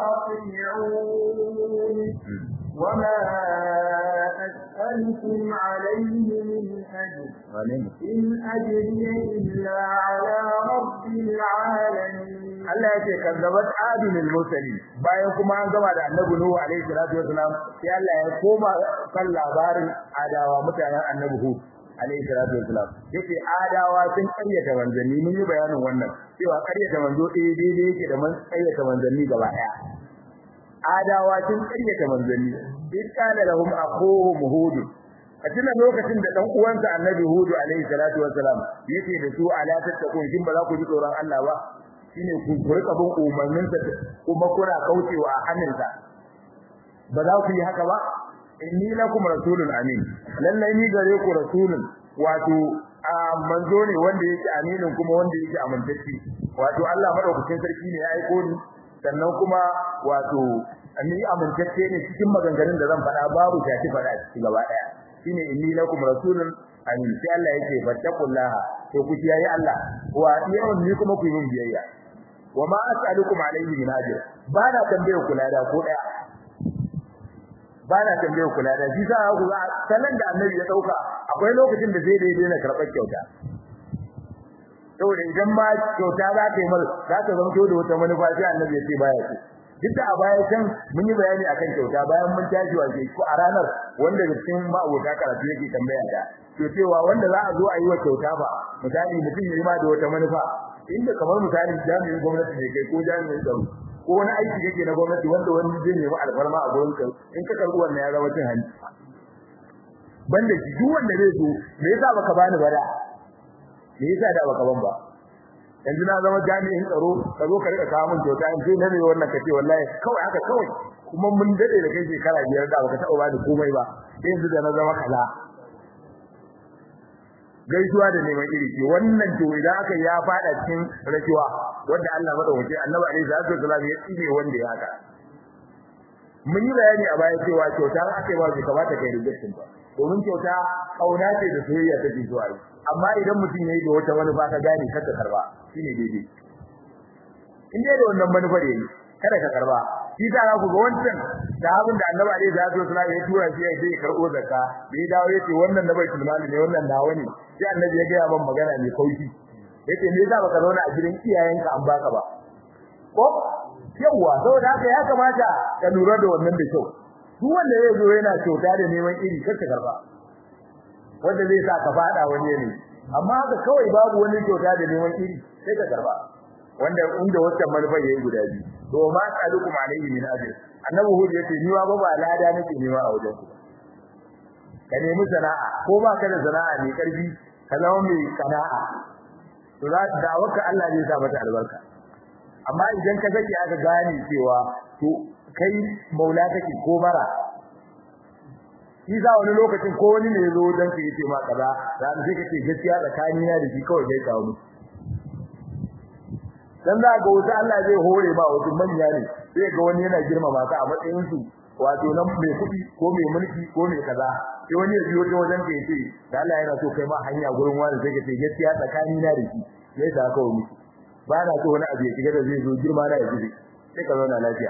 وأطيعون وما أسألكم عليه من أجر إن أجري إلا على رب العالمين Allah ya ce kazzabat adunil mursali bayan kuma an gama da annabi nuhu alaihi salatu wasalam sai Allah ya koma kan labarin adawa mutanen annabi hud alaihi salatu wasalam yace adawa sun karyata manzanni mun yi bayanin wannan cewa karyata manzo ɗaya daidai yake da man karyata manzanni gaba ɗaya adawa sun karyata manzanni in kana lahum akhuhum hud a tuna lokacin da dan uwansa annabi hud alaihi salatu wasalam yace da su ala tattakun kin ba za ku ji tsoron Allah ba shine ku rika bin umarninsa kuma kuna kaucewa a hannunsa ba za ku yi haka ba inni lakum rasulun amin lallai ni gare ku rasulun wato manzo ne wanda yake aminin kuma wanda yake amintacce wato Allah madaukakin sarki ne ya aiko ni sannan kuma wato ni amintacce ne cikin maganganun da zan faɗa babu shafi faɗa cikin gaba ɗaya shine inni lakum rasulun amin sai Allah yake fattakullaha to ku kiyaye Allah wa yawan ni kuma ku yi min biyayya wa ma as'alukum alayhi min ajr ba na tambaye ku lada ko daya ba na tambaye ku lada shi sa ku ga sanan da annabi ya dauka akwai lokacin da zai daidai na karɓar kyauta saboda idan ma kyauta za ta yi mar za ta zama da wata manufa sai annabi ya ce baya ce duk da a baya can mun yi bayani akan kyauta bayan mun tashi wa ko a ranar wanda da cikin ma'abota karatu yake tambaya da to cewa wanda za a zo a yi wa kyauta ba misali mutum ya yi ma da wata manufa inda kamar misali jami'in gwamnati ne kai ko jami'in tsaro ko wani aiki kake na gwamnati wanda wani zai nemi alfarma a gurin ka in ka karbi wannan ya zama cin hanci banda shi duk wanda zai zo me yasa baka bani ba da me yasa da baka ban ba yanzu na zama jami'in tsaro ka zo ka rika kawo min kyauta in sai na ne wannan kace wallahi kawai haka kawai kuma mun dade da kai shekara biyar da baka taɓa bani komai ba yanzu da na zama kaza gaisuwa da neman iri ce wannan to idan aka ya fada cikin rashuwa wanda Allah madaukake Annabi alaihi salatu wasallam ya tsine wanda ya haka mun yi bayani a baya cewa kyauta aka yi ba bai kamata kai rejection ba domin kyauta kauna ce da soyayya take zuwa yi amma idan mutum yayi da wata manufa ka gane kada karba shine daidai in dai da wannan manufar yayi kada ka karba shi da ku ga wancan sahabin da Annabi alaihi salatu wasallam ya tura shi ya je karbo zakka da ya dawo yace wannan na bai mali ne wannan nawa ne sai Annabi ya ga ban magana mai kaushi yace me yasa baka zauna a gidan iyayenka an baka ba ko yawa saboda haka ya kamata ka lura da wannan da kyau duk wanda zai zo yana kyauta da neman iri kar ka karba wanda zai sa ka fada wani ne amma haka kawai babu wani kyauta da neman iri sai ka karba wanda inda wata manufa yayi guda biyu to ma tsalukum alayhi min ajr annabi hud yace ni wa ba ba lada nake nema a wajen ku ka nemi sana'a ko ba ka da sana'a ne karfi ka zama mai sana'a to za da waka Allah zai sa mata albarka amma idan ka sake aka gane cewa to kai maula kake ko bara shi za wani lokacin ko wani ne zo dan ka yace ma kaza za mu sai kace gaskiya tsakanina da shi kawai dai kawo mu dan za ga wasu Allah zai hore ba wasu manya ne sai ga wani yana girmama ka a matsayin su wato nan mai kuɗi ko mai mulki ko mai kaza sai wani ya biyo ta wajen ka yace da Allah yana so kai ma hanya gurin wani sai ka ce gaskiya tsakani na da shi sai ta kawo miki ba na so wani abu ya shiga da zai zo girma na ya ji sai ka zauna lafiya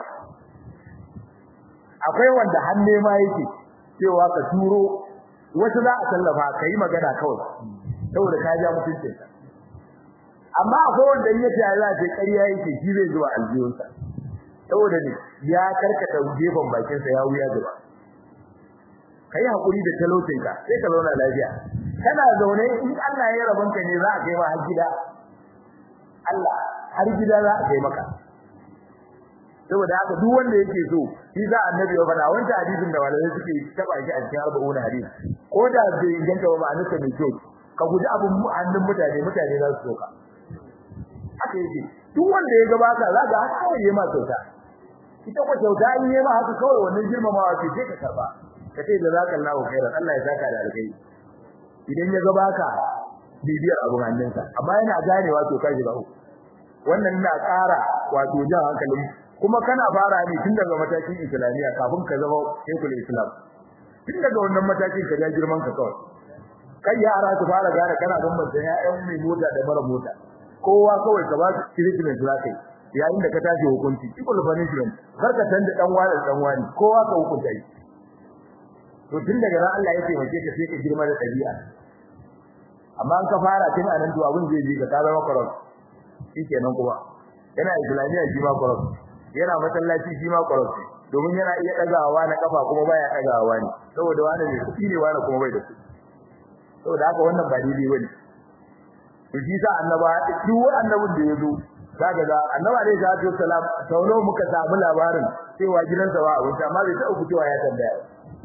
akwai wanda hanne ma yake cewa ka turo wasu za a tallafa kai magana kawai saboda ka ja mutuncinka amma akwai wanda in yace Allah sai ƙarya yake shi zai zuwa aljiyonsa saboda ne ya karkata gefen bakin sa ya wuya gaba kai hakuri da talaucin ka sai ka zauna lafiya kana zaune in Allah ya rabon ka ne za a kai ma har gida Allah har gida za a kai maka saboda haka duk wanda yake so shi za annabi ya faɗa wanda hadisin da walai suke taba shi a cikin arba'una hadisi ko da bai inganta ba ma'anarsa mai kyau ka guji abun hannun mutane mutane za su soka haka yake duk wanda ya gabata za ga haka kawai yayi ma kyauta ita ko kyauta in yayi ma haka kawai wannan girmamawa ce sai ka karba ka ce da zaka Allahu khairan Allah ya saka da alkai idan ya gabaka bibiyar abun hannunsa amma yana ganewa to kai ba wannan na ƙara wato jan hankalin kuma kana fara ne tun daga matakin islamiya kafin ka zama shekul islam tun daga wannan matakin ka ga girman ka kawai kai yara su fara gane kana bambanta ya'yan mai mota da mara mota kowa kawai ka ba su treatment za ka yi yayin da ka tashi hukunci equal punishment kar ka tanda dan wani dan wani kowa ka hukunta shi to tun daga ran Allah ya taimake ka sai ka girma da dabi'a amma an ka fara tun anan to abin zai ji ka ka zama corrupt shikenan kuma yana islamiyya shi ma kwaras yana masallaci shi ma kwaras domin yana iya dagawa na kafa kuma baya dagawa ne saboda wani ne kuɗi ne wani kuma bai da kuɗi saboda haka wannan ba daidai bane to shi sa annaba duk annabin da ya zo kaga ga annabi alaihi salatu wassalam sau nawa muka samu labarin cewa gidansa ba abinci amma bai taɓa fitowa ya tambaya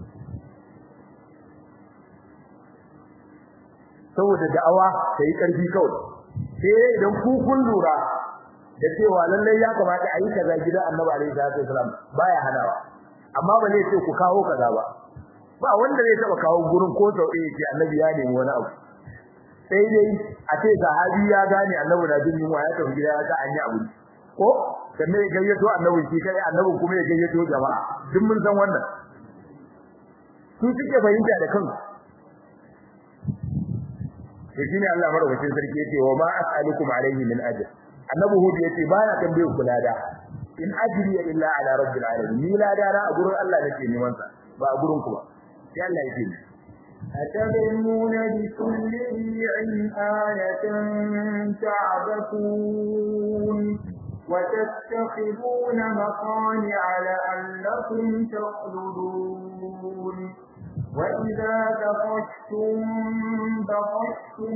saboda da'awa ta yi ƙarfi kawai sai idan ku kun lura da cewa lallai ya kamata a yi kaza gidan annabi alaihi salatu wassalam baya hanawa amma ba zai ce ku kawo kaza ba ba wanda zai taɓa kawo gurin ko sau ɗaya ce annabi ya nemi wani abu sai dai a ce sahabi ya gane annabi na jin yunwa ya tafi gida ya ga an yi abu ko sannan ya gayyato annabi shi kai annabi kuma ya gayyato jama'a duk mun san wannan su suke fahimta da kansu to shine Allah madaukakin sarki yace wa ma as'alukum alayhi min ajr annabi hud yace ba na tambaye ku lada in ajri illa ala rabbil alamin ni lada na a gurin Allah nake neman sa ba a gurin ku ba sai Allah yake أتبنون بكل ريع آية تعبثون وتتخذون مصانع لعلكم تخلدون وإذا بطشتم بطشتم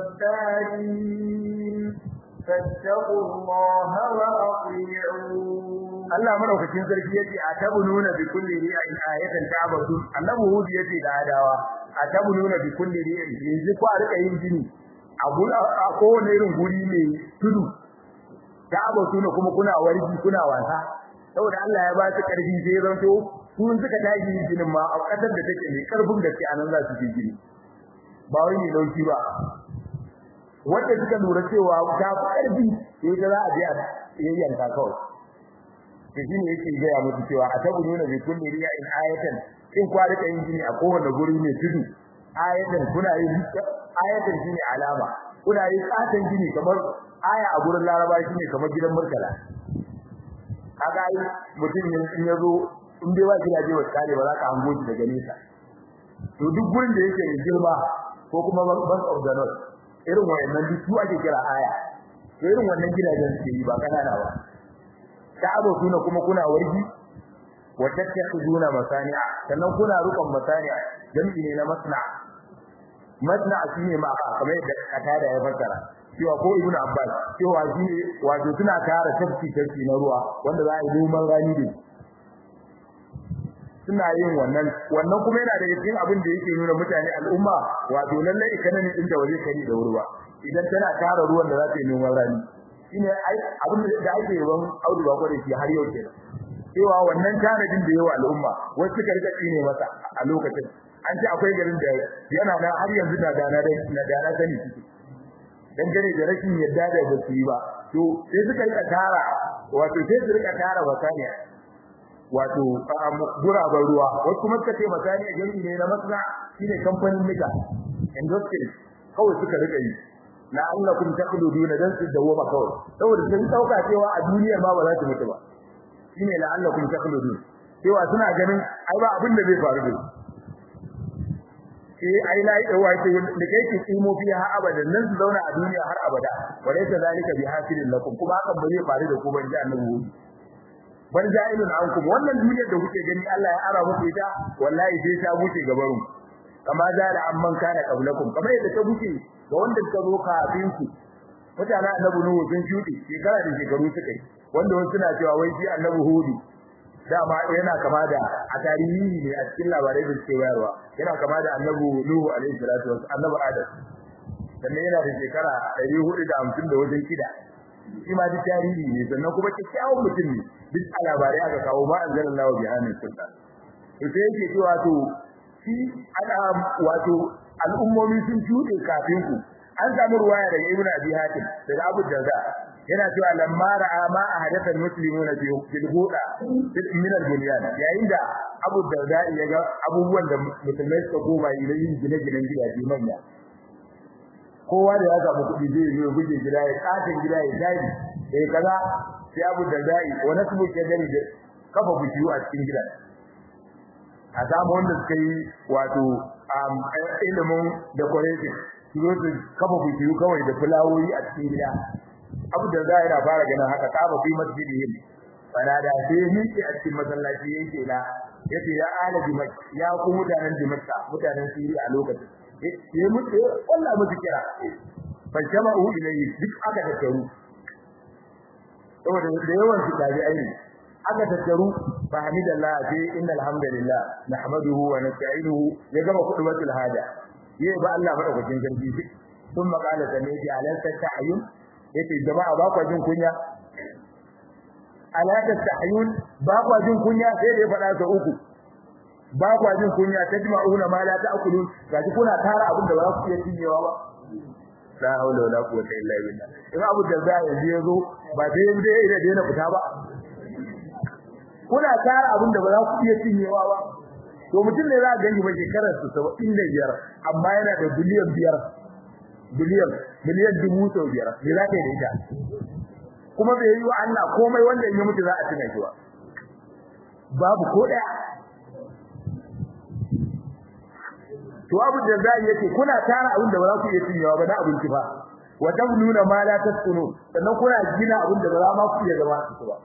جبارين فاتقوا الله وأطيعون Allah madaukakin sarki yace atabununa bi kulli ri'in ayatan ta'budun annabi hud yace da adawa atabununa bi kulli ri'in yanzu ku rika yin jini a gura a kowane irin guri ne tudu ta'budun kuma kuna warji kuna wasa saboda Allah ya ba su karfi sai zanto sun suka tashi yin jinin ma a kasar da take mai karfin gaske anan za su yi jini ba wai ne dauki ba wanda suka lura cewa ta karfi sai da za a je a yayyanka kawai to shine yake gaya musu cewa atabununa bi kulli ri'in ayatan in kwa rika yin jini a kowane guri ne tudu ayatan kuna yin ayatan shine alama kuna yin katan jini kamar aya a gurin laraba shine kamar gidan murtala kaga ai mutum in yazo in dai ba gidaje wa kare ba za ka hango shi daga nesa to duk gurin da yake girma ko kuma bank of the north irin wayannan duk su ake kira aya to irin wannan gidajen suke yi ba kanana ba ta'abu suna kuma kuna wargi wa tattakhuduna masani'a sannan kuna rukun masani'a jami'i ne na masna masna shine ma kamar yadda katada ya fassara cewa ko ibn abbas cewa shi wato suna tara tafki tafki na ruwa wanda za a yi noman rani da suna yin wannan wannan kuma yana daga cikin abin da yake nuna mutane al'umma wato lalle ikanin din da waje kari da wurwa idan tana tara ruwan da za ta yi noman rani shine abin da ake yawan audu ba kware shi har yau kenan cewa wannan tanadin da yawa al'umma wasu suka rika tsine masa a lokacin an ce akwai garin da yana nan har yanzu da dana da na dana sani suke dan gane da rashin yadda da basu yi ba to sai suka rika tara wato sai su rika tara wasaniya wato guraben ruwa wasu kuma suka ce masaniya jami'i ne na masna shine kamfanin nika industry kawai suka rika yi la'allakum taqluduna dan su dawoma kawai saboda sun dauka cewa a duniyar ma ba za su mutu ba shine la'allakum taqludun cewa suna ganin ai ba abin da zai faru da sai ai lai da wace da kai ki tsimo fiya har abada nan su zauna a duniya har abada walaysa zalika bi hasilin lakum kuma hakan ba zai faru da ku ban ji annabi ban ja'ilun ankum wannan duniyar da kuke gani Allah ya ara muku ita wallahi sai ta buce gabarun kama zala amman kana qablakum kamar yadda ta buce ga wanda suka zo kafin ku mutanen annabi nuhu sun shuɗe shekara da shekaru suka yi wanda wasu suna cewa wai shi annabi hudu dama yana kama da a tarihi ne a cikin labarai da suke bayarwa yana kama da annabi nuhu alaihi salatu wasu annabi adam sannan yana da shekara ɗari hudu da hamsin da wajen kida shi ma duk tarihi ne sannan kuma kyakkyawan mutum ne duk a labarai aka kawo ma an zara lawa bihanin sultan to sai yake cewa to shi ana wato al'ummomi sun shuɗe kafin ku an samu ruwaya daga ibnu abi hatim daga abu darda yana cewa lamma ra'a ma ahadatha almuslimuna fi fil huda min al-bunyan yayin da abu darda ya ga abubuwan da musulmai suka goma yi yin gine-ginen gidaje manya kowa da ya samu kuɗi zai zo guje gida ya katin gida ya dai eh kaza sai abu darda wa nasbu kadari da kafa bishiyu a cikin gidan a samu wanda suka yi wato ilimin decorating su zo su kafa bishiyu kawai da fulawoyi a cikin gida abu da zai yana fara ganin haka kama fi masjidihim fanada sai miki a cikin masallaci yake la yace ya ala dimak ya ku mutanen dimakka mutanen siri a lokacin ya mutu wallahi mutu kira fa jama'u ilayhi duk aka tattaru saboda da yawan su tabi aini aka tattaru fa hamidallah sai innal hamdalillah nahmaduhu wa nasta'inuhu ya gama kudubatul hada yayi ba Allah madaukakin sarki sun makala sanaji alansa ta'yun yace jama'a ba ku jin kunya alaka ta'yun ba ku jin kunya sai da ya faɗa sa uku ba ku jin kunya tajma'una ma la ta'kulun gaji kuna tara abin da ba za ku iya cinyewa ba la haula wala quwwata illa billah in abu da za ya je zo ba dai dai da dai na fita ba kuna tara abin da ba za ku iya cinyewa ba to mutum ne za a gani ba shekarar su 75 amma yana da biliyan biyar biliyan miliyan dubu sau biyar me za ka yi da ita kuma bai yi wa Allah komai wanda in ya mutu za a tuna shi ba babu ko daya to abu da zai yake kuna tara abin da ba za ku iya cinyewa ba na abinci ba wa tamnuna ma la tasunu sannan kuna gina abin da ba za ma ku iya zama su ba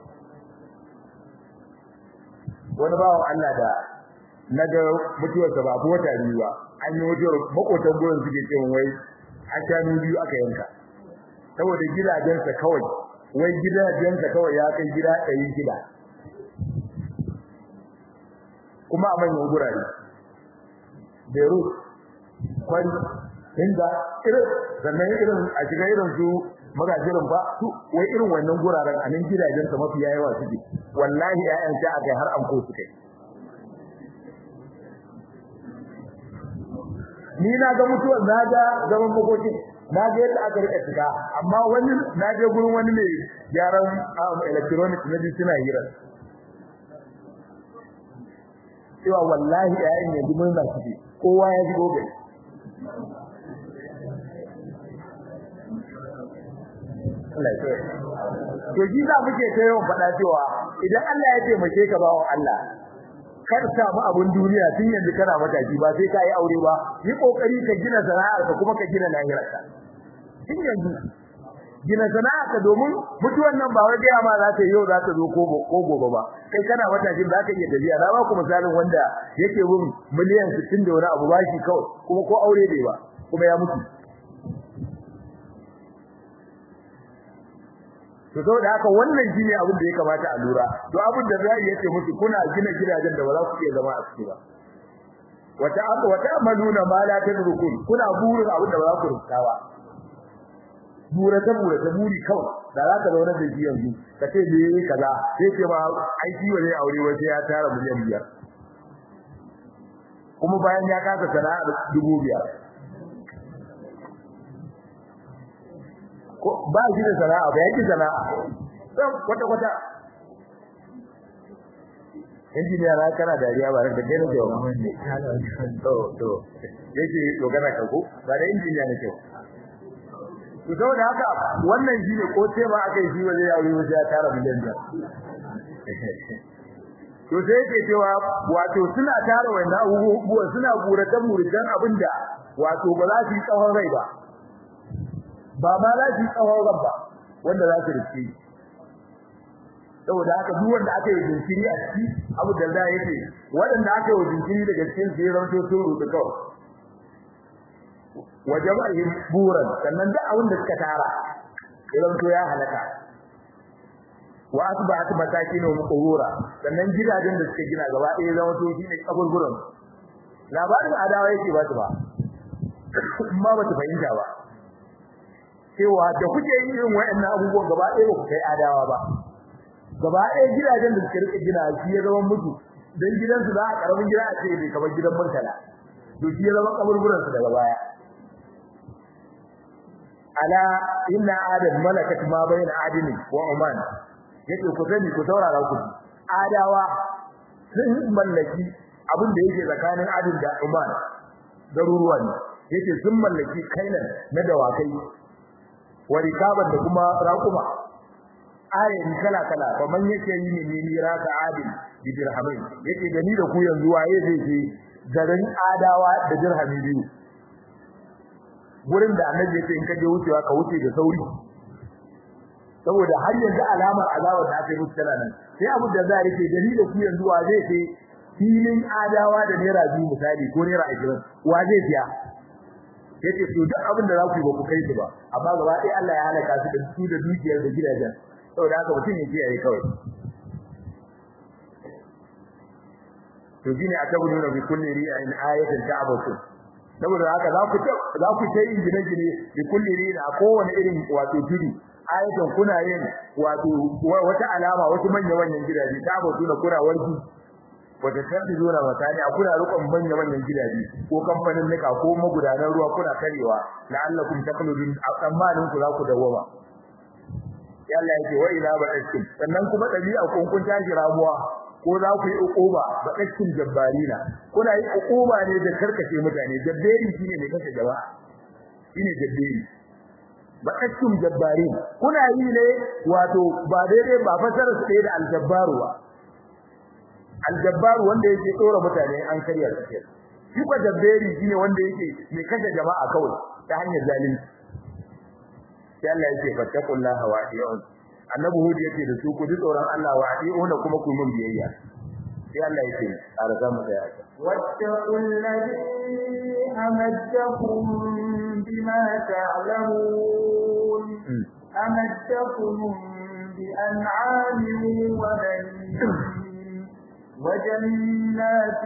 wani bawan Allah da naga mutuwarsa ba ko wata biyu ba an yi mutuwar makotan gurin suke cewa wai a shanu biyu aka yanka saboda gidajensa kawai wai gidajensa kawai ya kai gida ɗari gida kuma a manyan gurare Beirut kwari inda irin sannan irin a shiga irin su magajirin ba su wai irin wannan guraren a nan gidajensa mafi yawa suke wallahi ƴaƴan sha akai har anko su kai ni na ga mutuwar na ga zaman makokin na ga yadda aka rika shiga amma wani na je gurin wani mai gyaran electronic na ji suna hira cewa wallahi yayin yanzu mun na ciki kowa ya ji gobe to ji za muke ta yawan faɗa cewa idan Allah ya taimake ka bawo Allah kar samu abun duniya tun yanzu kana mataki ba sai ka yi aure ba yi kokari ka gina sana'ar ka kuma ka gina lahirarka tun yanzu gina sana'ar ka domin mutuwan nan ba wai da ma za ta yau za ta zo ko gobe ba kai kana matakin za ka iya tafiya na ba ku misalin wanda yake bin miliyan 60 da wani abu bashi kawai kuma ko aure bai ba kuma ya mutu to saboda haka wannan shine abin da ya kamata a lura to abin da zai yace musu kuna gina gidajen da ba za ku iya zama a ciki ba wata aka wata amaluna ma la tadrukun kuna burin abin da ba za ku rubuta ba bura ta bura ta buri kawai da za ka zauna da shi yanzu ka ce me kaza sai ce ma ai shi wani aure wai sai ya tara miliyan biyar kuma bayan ya kasa sana'ar dubu biyar ba shi da sana'a ba yake sana'a dan kwata kwata injiniya na kana dariya ba da kai ne jawa to to yake dogara ka ko ba da injiniya ne kyau to saboda haka wannan shi ne ko sai ba aka yi shi waje ya yi ya tara miliyan biyar to sai yake cewa wato suna tara wannan abubuwa suna buratan muridan abinda wato ba za su yi tsawon rai ba ba ma za su tsawon rabba wanda za su rike saboda haka duk wanda aka yi jinkiri a ciki abu da da yake waɗanda aka yi jinkiri daga cikin sai ranto sun rubuta kawai wajabahim buran sannan da abin da suka tara idan to ya halaka wa asba'at masakin wa qura sannan gidajen da suka gina gaba ɗaya zama to shine kaburburan labarin adawa yake ba su ba amma ba ta fahimta ba cewa da kuke yin irin waɗannan abubuwan gaba ɗaya ba ku kai adawa ba gaba ɗaya gidajen da suka rike gina shi ya zama mutu dan gidansu za a karamin gida a ce bai kamar gidan murtala to shi ya zama kaburburan su daga baya ala inna adam malakat ma bayna adini wa oman yake ku sani ku saurara ku adawa sun mallaki abin da yake tsakanin adin da oman garuruwa ne yake sun mallaki kainan na dawakai wa rikaban da kuma raquma ayin kala kala fa man yake yi ne ni raka adin bi dirhamin yake gani da ku yanzu waye zai je garin adawa da dirhami biyu gurin da annabi yake in ka je wucewa ka wuce da sauri saboda har yanzu alamar azabar da aka yi musu tana nan sai abu da za a rike dalilin ku yanzu wa zai sai filin adawa da naira biyu misali ko naira ashirin wa zai siya yace to duk abin da za ku yi ba ku kai su ba amma gaba ɗaya Allah ya halaka su da su da dukiyar da gidajen saboda haka mutum ya kiyaye kawai to shine atabununa bi kulli ri'in ayatin ta'abatu saboda haka za ku za ku ta yin gine-gine bi kulli ri'in a kowane irin wato tudu ayatan kuna yin wato wata alama wasu manya-manyan gidaje ta'abatu na kuna warki wata tafi zuwa matani a kuna rukun manya-manyan gidaje ko kamfanin nika ko magudanan ruwa kuna karewa la'allakum taqludun tsammanin ku za ku dawoma ya Allah yake wa ila ba'akum sannan kuma dabi'a kun kun tashi ramuwa ko za ku yi uquba ba'akum jabbarina kuna yi uquba ne da karkace mutane jabberi shine ne kace jama'a shine jabberi ba'akum jabbarin kuna yi ne wato ba daidai ba fasara su da aljabbaru ba aljabbaru wanda yake tsora mutane an karya su ke shi ko jabberi shine wanda yake mai kashe jama'a kawai ta hanyar zalunci sai Allah yake fattaqullaha wa ati'un annabi hud yake da su ku ji tsoron Allah wa ati'un kuma ku mun biyayya sai Allah yake arza mu da yake wattaqul ladhi amaddakum bima ta'lamun amaddakum bi an'amin wa banin وجنات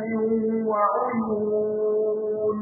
وعيون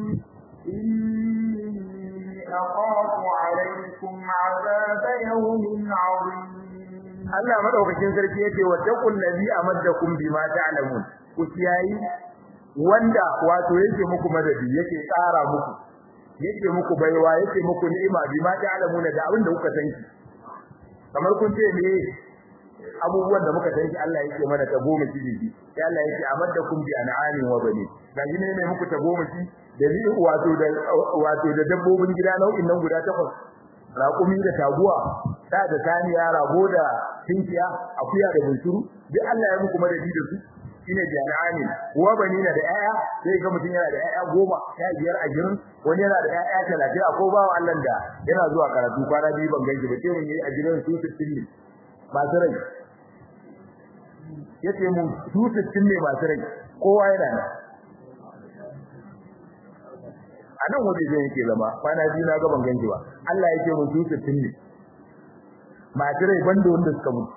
إني أخاف عليكم عذاب يوم عظيم Allah madaukakin sarki yake wa taqul ladhi amaddakum bima ta'lamun ku kiyayi wanda wato yake muku madadi yake tsara muku yake muku baiwa yake muku ni'ima bima ta'lamun da abin da kuka san kamar kun ce me abubuwan da muka san Allah yake mana ta goma shi ne sai Allah yake amaddakum bi an'amin wa bani gaji ne mai muku ta goma shi da ni wato da wato da dabbobin gida nau'in nan guda takwas raƙumi da taguwa da da saniya rago da tinkiya akuya da bunsuru duk Allah ya muku madadi da su shine bi an'amin wa bani na da ƴaƴa sai ga mutun yana da ƴaƴa goma ya biyar a girin wani yana da ƴaƴa talatin a ko bawa Allah da yana zuwa karatu kwana biyu ban ganki ba sai mun yi a girin su 60 ne masu rai yace mu su 60 ne masu rai kowa yana nan anan waje zai yake zama kwana biyu na gaban ganki ba Allah yake mu su 60 ne masu rai banda wanda suka mutu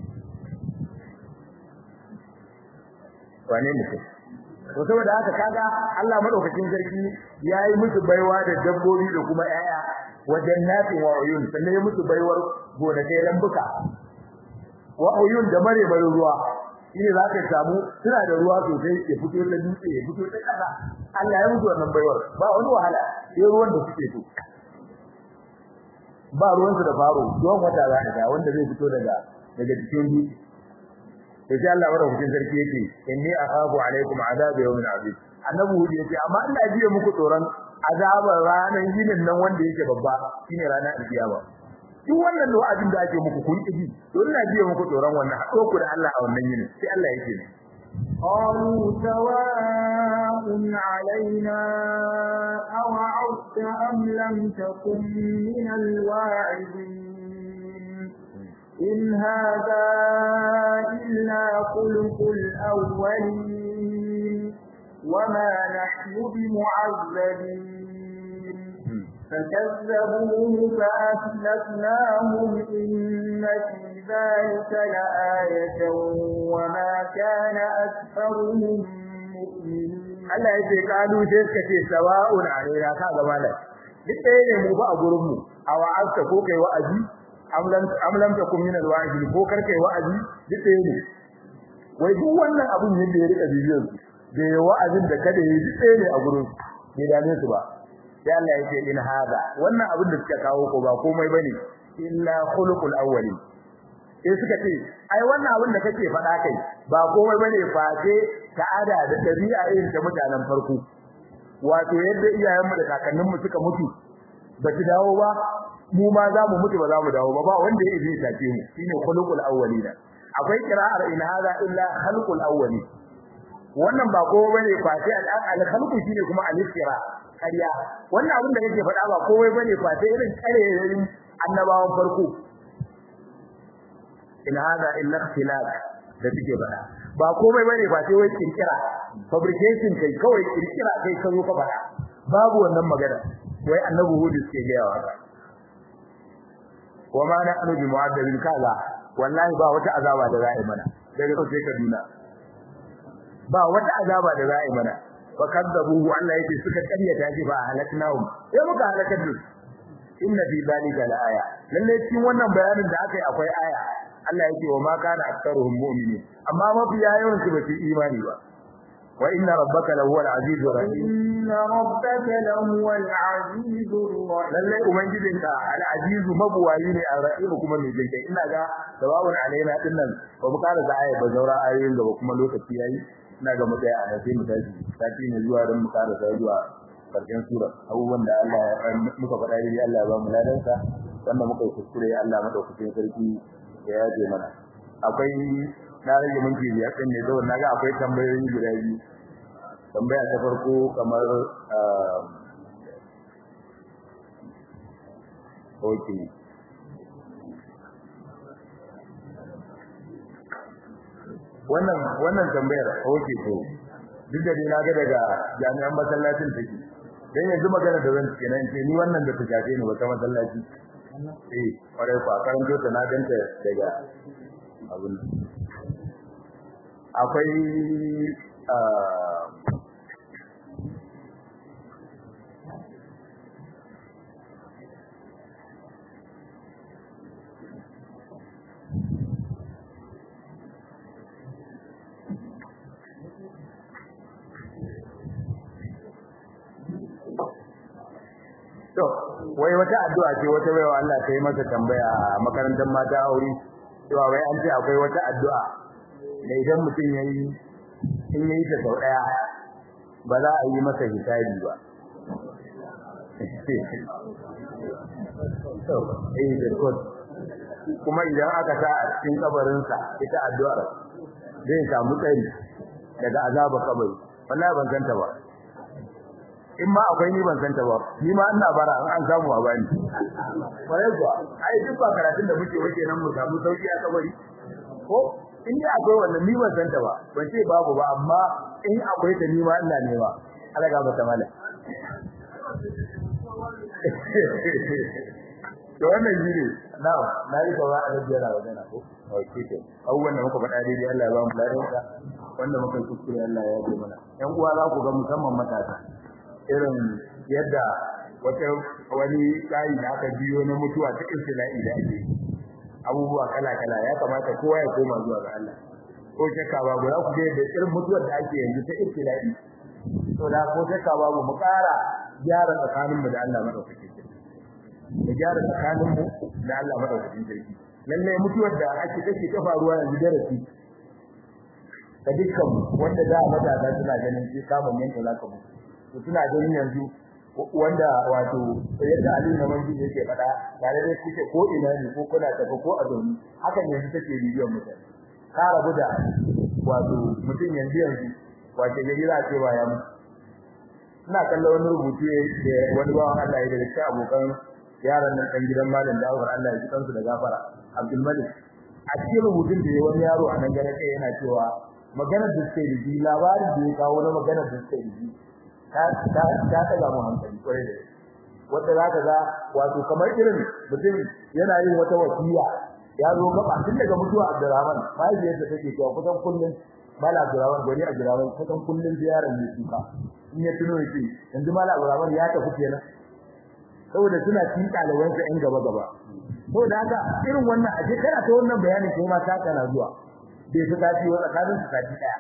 wane mutum to saboda haka kaga Allah madaukakin sarki yayi musu baiwa da dabbobi da kuma 'ya'ya wajen nafi wa uyun sannan ya musu baiwar gonakai lambuka wa uyun da mare bare ruwa shine za ka samu suna da ruwa sosai ya fito da dutse ya fito da kasa Allah ya musu wannan baiwar ba wani wahala sai ruwan da suke so ba ruwan su da faro don wata za ka wanda zai fito daga daga cikin dutse to sai Allah madaukakin sarki yake inni akhafu alaikum azab yawmin azim annabi hudu yace amma ina jiya muku tsoron azabar ranar yinin nan wanda yake babba shine ranar alkiyama duk wannan wa'azin da ake muku kun kiji to ina jiya muku tsoron wannan hado ku da Allah a wannan yinin sai Allah yake ne قالوا سواء علينا أوعظت أم لم تكن من الواعظين إن هذا إلا خلق الأولين وما نحن بمعذبين فكذبوه فأهلكناهم إن في ذلك لآية وما كان أكثرهم مؤمنين Allah ya ce kalu sai suka ce sawa'un alaina ka ga malai duk ɗaya ne mu ba a gurin mu a wa'azka ko kai wa'azi am lam takum min alwa'idi ko kar kai wa'azi duk ɗaya ne wai duk wannan abun yadda ya rika bibiyar su da ya wa'azin da kada yi duk ɗaya ne a gurin bai dame su ba sai Allah ya ce in hada wannan abin da suka kawo ko ba komai bane illa khuluqul awwalin sai suka ce ai wannan abin da kake faɗa kai ba komai bane face ta'ada da dabi'a irin ta mutanen farko wato yadda iyayenmu da kakanninmu suka mutu ba su dawo ba mu ma za mu mutu ba za mu dawo ba ba wanda ya yi tace mu shine khuluqul awwalina akwai qira'ar in hada illa khalqul awwalin wannan ba kowa bane face al khalqu shine kuma al istira kariya wannan abin da kake faɗa ba komai bane face irin karerin annabawan farko in hada illa ikhtilaq da suke faɗa ba komai bane ba sai wai kirkira fabrication kai kawai kirkira kai ka zo ka faɗa babu wannan magana wai annabi hudu suke gaya wa ka wa ma na'nu bi mu'addabin kaza wallahi ba wata azaba da za'i mana daga sai Kaduna ba wata azaba da za'i mana fa kadzabuhu Allah yake suka karyata shi ba halaknahum sai muka halakar da inna fi zalika laaya lalle cikin wannan bayanin da aka yi akwai aya Allah yake wa ma kana aktsaruhum mu'minin amma mafi yawan su ba su imani ba wa inna rabbaka lahuwal azizur rahim inna rabbaka lahuwal azizur rahim lalle ubangijinka al azizu mabuwayi ne ar-rahim kuma mai jinkai ina ga sawabun alaina dinnan ba mu kara da aya ba zaura ayoyin gaba kuma lokaci yayi ina ga mu daya a sai mu tashi sati ne zuwa don mu kara zuwa karshen sura abubuwan da Allah ya muka faɗa dai Allah ya ba mu ladansa wanda muka yi kuskure Allah madaukakin sarki ya yaje mana akwai na rage minti biyar ɗin ne saboda naga akwai tambayoyi guda biyu tambaya ta farko kamar okay wannan wannan tambayar okay to duk da na ga daga jami'an masallacin take dan yanzu magana da zan ce nan ce ni wannan da ta shafe ni wata masallaci eh kwarai ku a karanto ta na ganta daga abin akwai to wai wata addu'a ce wata baiwa Allah ta yi masa tambaya a makarantar mata aure cewa wai an ce akwai wata addu'a da idan mutum yayi in yayi ta sau daya ba za a yi masa hisabi ba to eh da kot kuma idan aka sa a cikin kabarin sa ita addu'ar zai samu tsari daga azaba kabari wallahi ban santa ba in ma akwai ni ban santa ba ni ma ina bara an an samu a bani kwarai kuwa ai duk ba karatun da muke wake nan mu samu sauki a kabari ko in dai akwai wannan ni ban santa ba ban ce babu ba amma in akwai ta ni ma ina nema Allah ga bata mala to wannan shine na'am na yi kawa a rabbiya na wajen ko okay to abubuwan da muka faɗa daidai Allah ya ba mu lafiya wanda muka kuskure Allah ya yi mana yan uwa za ku ga musamman matasa irin yadda wata wani tsari da aka biyo na mutuwa ta istila'i da ake abubuwa kala-kala ya kamata kowa ya koma zuwa ga Allah ko shakka babu za ku ga yadda irin mutuwar da ake yanzu ta istila'i to da ko shakka babu mu ƙara gyara tsakaninmu da Allah madaukakin sarki mu gyara tsakaninmu da Allah madaukakin sarki lalle mutuwar da ake take ta faruwa yanzu darasi ga dukkan wanda da matasa suna ganin sai samun yanka zaka mutu to suna ganin yanzu wanda wato yadda Ali na manji yake faɗa tare da kike ko ina ne ko kuna tafi ko a zauni hakan yanzu take bidiyon mutane ka rabu da wato mutum yanzu yanzu wace gari za a ce ba ya mutu ina kallon wani rubutu da wani bawan Allah ya da cikin abokan yaran nan kan gidan malam da Allah Allah ya kansu da gafara Abdul Malik a cikin rubutun da wani yaro a nan gare kai yana cewa maganar da suke da labarin da ya kawo na maganar da suke da ta ta ta ga mu hankali kwarai da wanda zaka ga wato kamar irin mutum yana yin wata wasiya ya zo gaba tun daga mutuwa Abdurrahman mahaifiyar da take cewa kusan kullun Mala Abdurrahman gari Abdurrahman kusan kullun ziyarar ne suka in ya tuno yake yanzu Mala Abdurrahman ya tafi kenan saboda suna cikin ɗaliban sa in gaba gaba saboda haka irin wannan aje kana ta wannan bayanin kai ma ta kana zuwa bai fi tafi wa tsakanin su tafi daya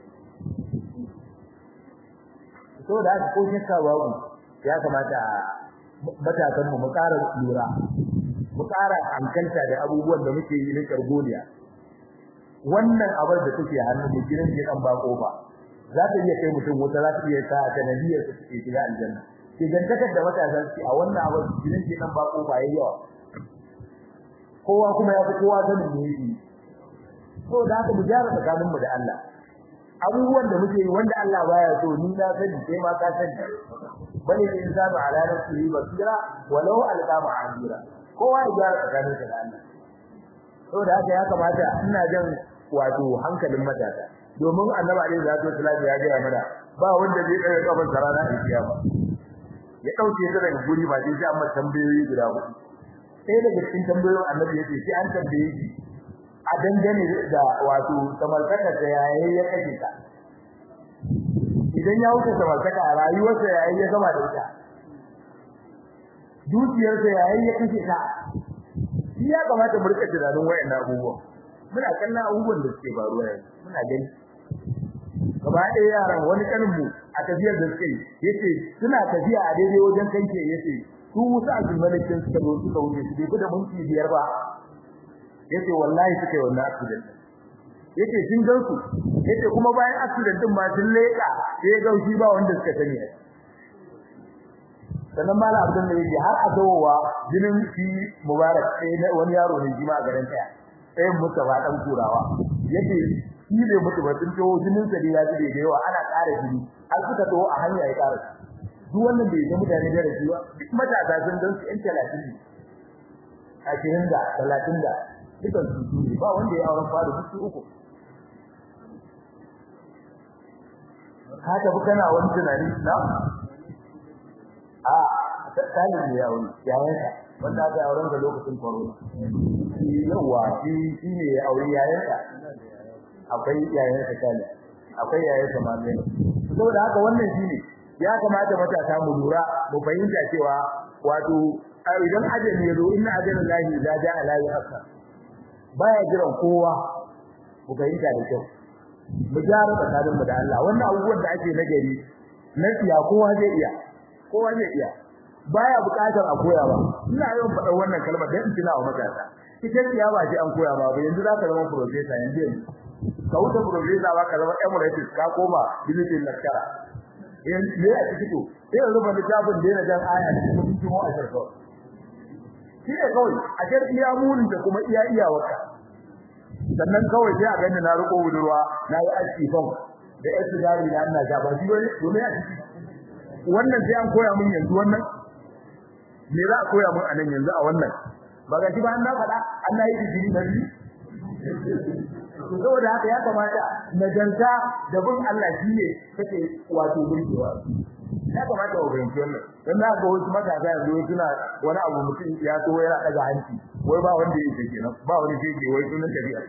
saboda haka ko shakka babu ya kamata matasan mu mu ƙara lura mu ƙara hankalta da abubuwan da muke yi na kargoniya wannan abar da take hannun mu gidan ke dan ba kofa za ta iya kai mutum wata za ta iya sa ta nabiyar su ke shiga aljanna ke gantakar da matasan su a wannan abar gidan ke dan ba kofa yayi yawa kowa kuma ya fi kowa sanin me yake so da haka mu gyara tsakaninmu da Allah abubuwan da muke yi wanda Allah baya so ni na sani sai ma ka sani bane ne insanu ala nafsihi basira walau alqa ma'azira kowa ya gyara tsakaninsa da Allah saboda haka ya kamata ina jan wato hankalin matasa domin annabi alaihi salatu wasallam ya ga mana ba wanda zai daga kafan sarana a kiyama ya dauke ta daga guri ba sai amma tambayoyi guda hudu sai daga cikin tambayoyin annabi yace sai an tambaye shi a dangane da wato samarkaka da yayi ya kace ta idan ya wuce samarkaka rayuwarsa yayi ya gama da ita dukiyarsa yayi ya kace ta shi ya kamata mu rika tunanin wayannan abubuwa muna kallon abubuwan da suke faruwa yanzu muna gani gaba ɗaya yaran wani kanin mu a tafiyar da suke yace suna tafiya a daidai wajen kanke yace su musu azumalikin suka zo suka wuce su bai da minti biyar ba yace wallahi suka yi wannan accident yace sun gan su yace kuma bayan accident din ma sun leka sai ga shi ba wanda suka sani sannan mala abdul ne yace har a dawowa jinin shi mubarak sai wani yaro ne jima a garin taya sai mustafa dan kurawa yace shi ne mutu ba sun tawo jinin sa da ya zube da yawa ana ƙara jini har suka tawo a hanya ya ƙara duk wannan bai ga mutane da rayuwa duk matasa sun dan su 'yan 30 ne a cikin da 30 da dukan su ne ba wanda ya auren fara duk uku ka tafi kana wani tunani na a tattalin ne ya wani yayin ka wanda aka auren da lokacin corona yawa shi shi ne ya aure yayin ka akwai yayin ka kale akwai yayin ka ma ne saboda haka wannan shine ya kamata matasa mu lura mu fahimta cewa wato idan ajali ya zo inna ajalan lahi idza jaa la yu'akhkhar baya jiran kowa mu fahimta da kyau mu gyara tsakanin mu da Allah wannan abubuwan da ake nagari na tsiya kowa zai iya kowa zai iya baya buƙatar a koya ba ina yawan faɗa wannan kalmar dan in tuna wa matasa ita tsiya ba ce an koya ba ba yanzu za ka zama professor yanzu yanzu ka wuce professor ba ka zama emeritus ka koma bilitin lecturer yanzu ne a cikin to sai yanzu ba littafin da yana jan aya da kuma cikin wa a shirka shi ne kawai a jar iya munin da kuma iya iyawarka sannan kawai sai a gani na riko budurwa na yi aski fam da yasu dari na ina ja ba shi wani domin a ciki wannan sai an koya mun yanzu wannan me za a koya mun a nan yanzu a wannan ba ga shi ba an na faɗa an na yi digiri na biyu saboda haka ya kamata nagarta da bin Allah shi ne kake wato burgewa ya kamata ku fahimci wannan dan na ga wasu matasa yanzu suna wani abu mutum ya so yana daga hanci wai ba wanda yake kenan ba wani yake wai sunan tabi'a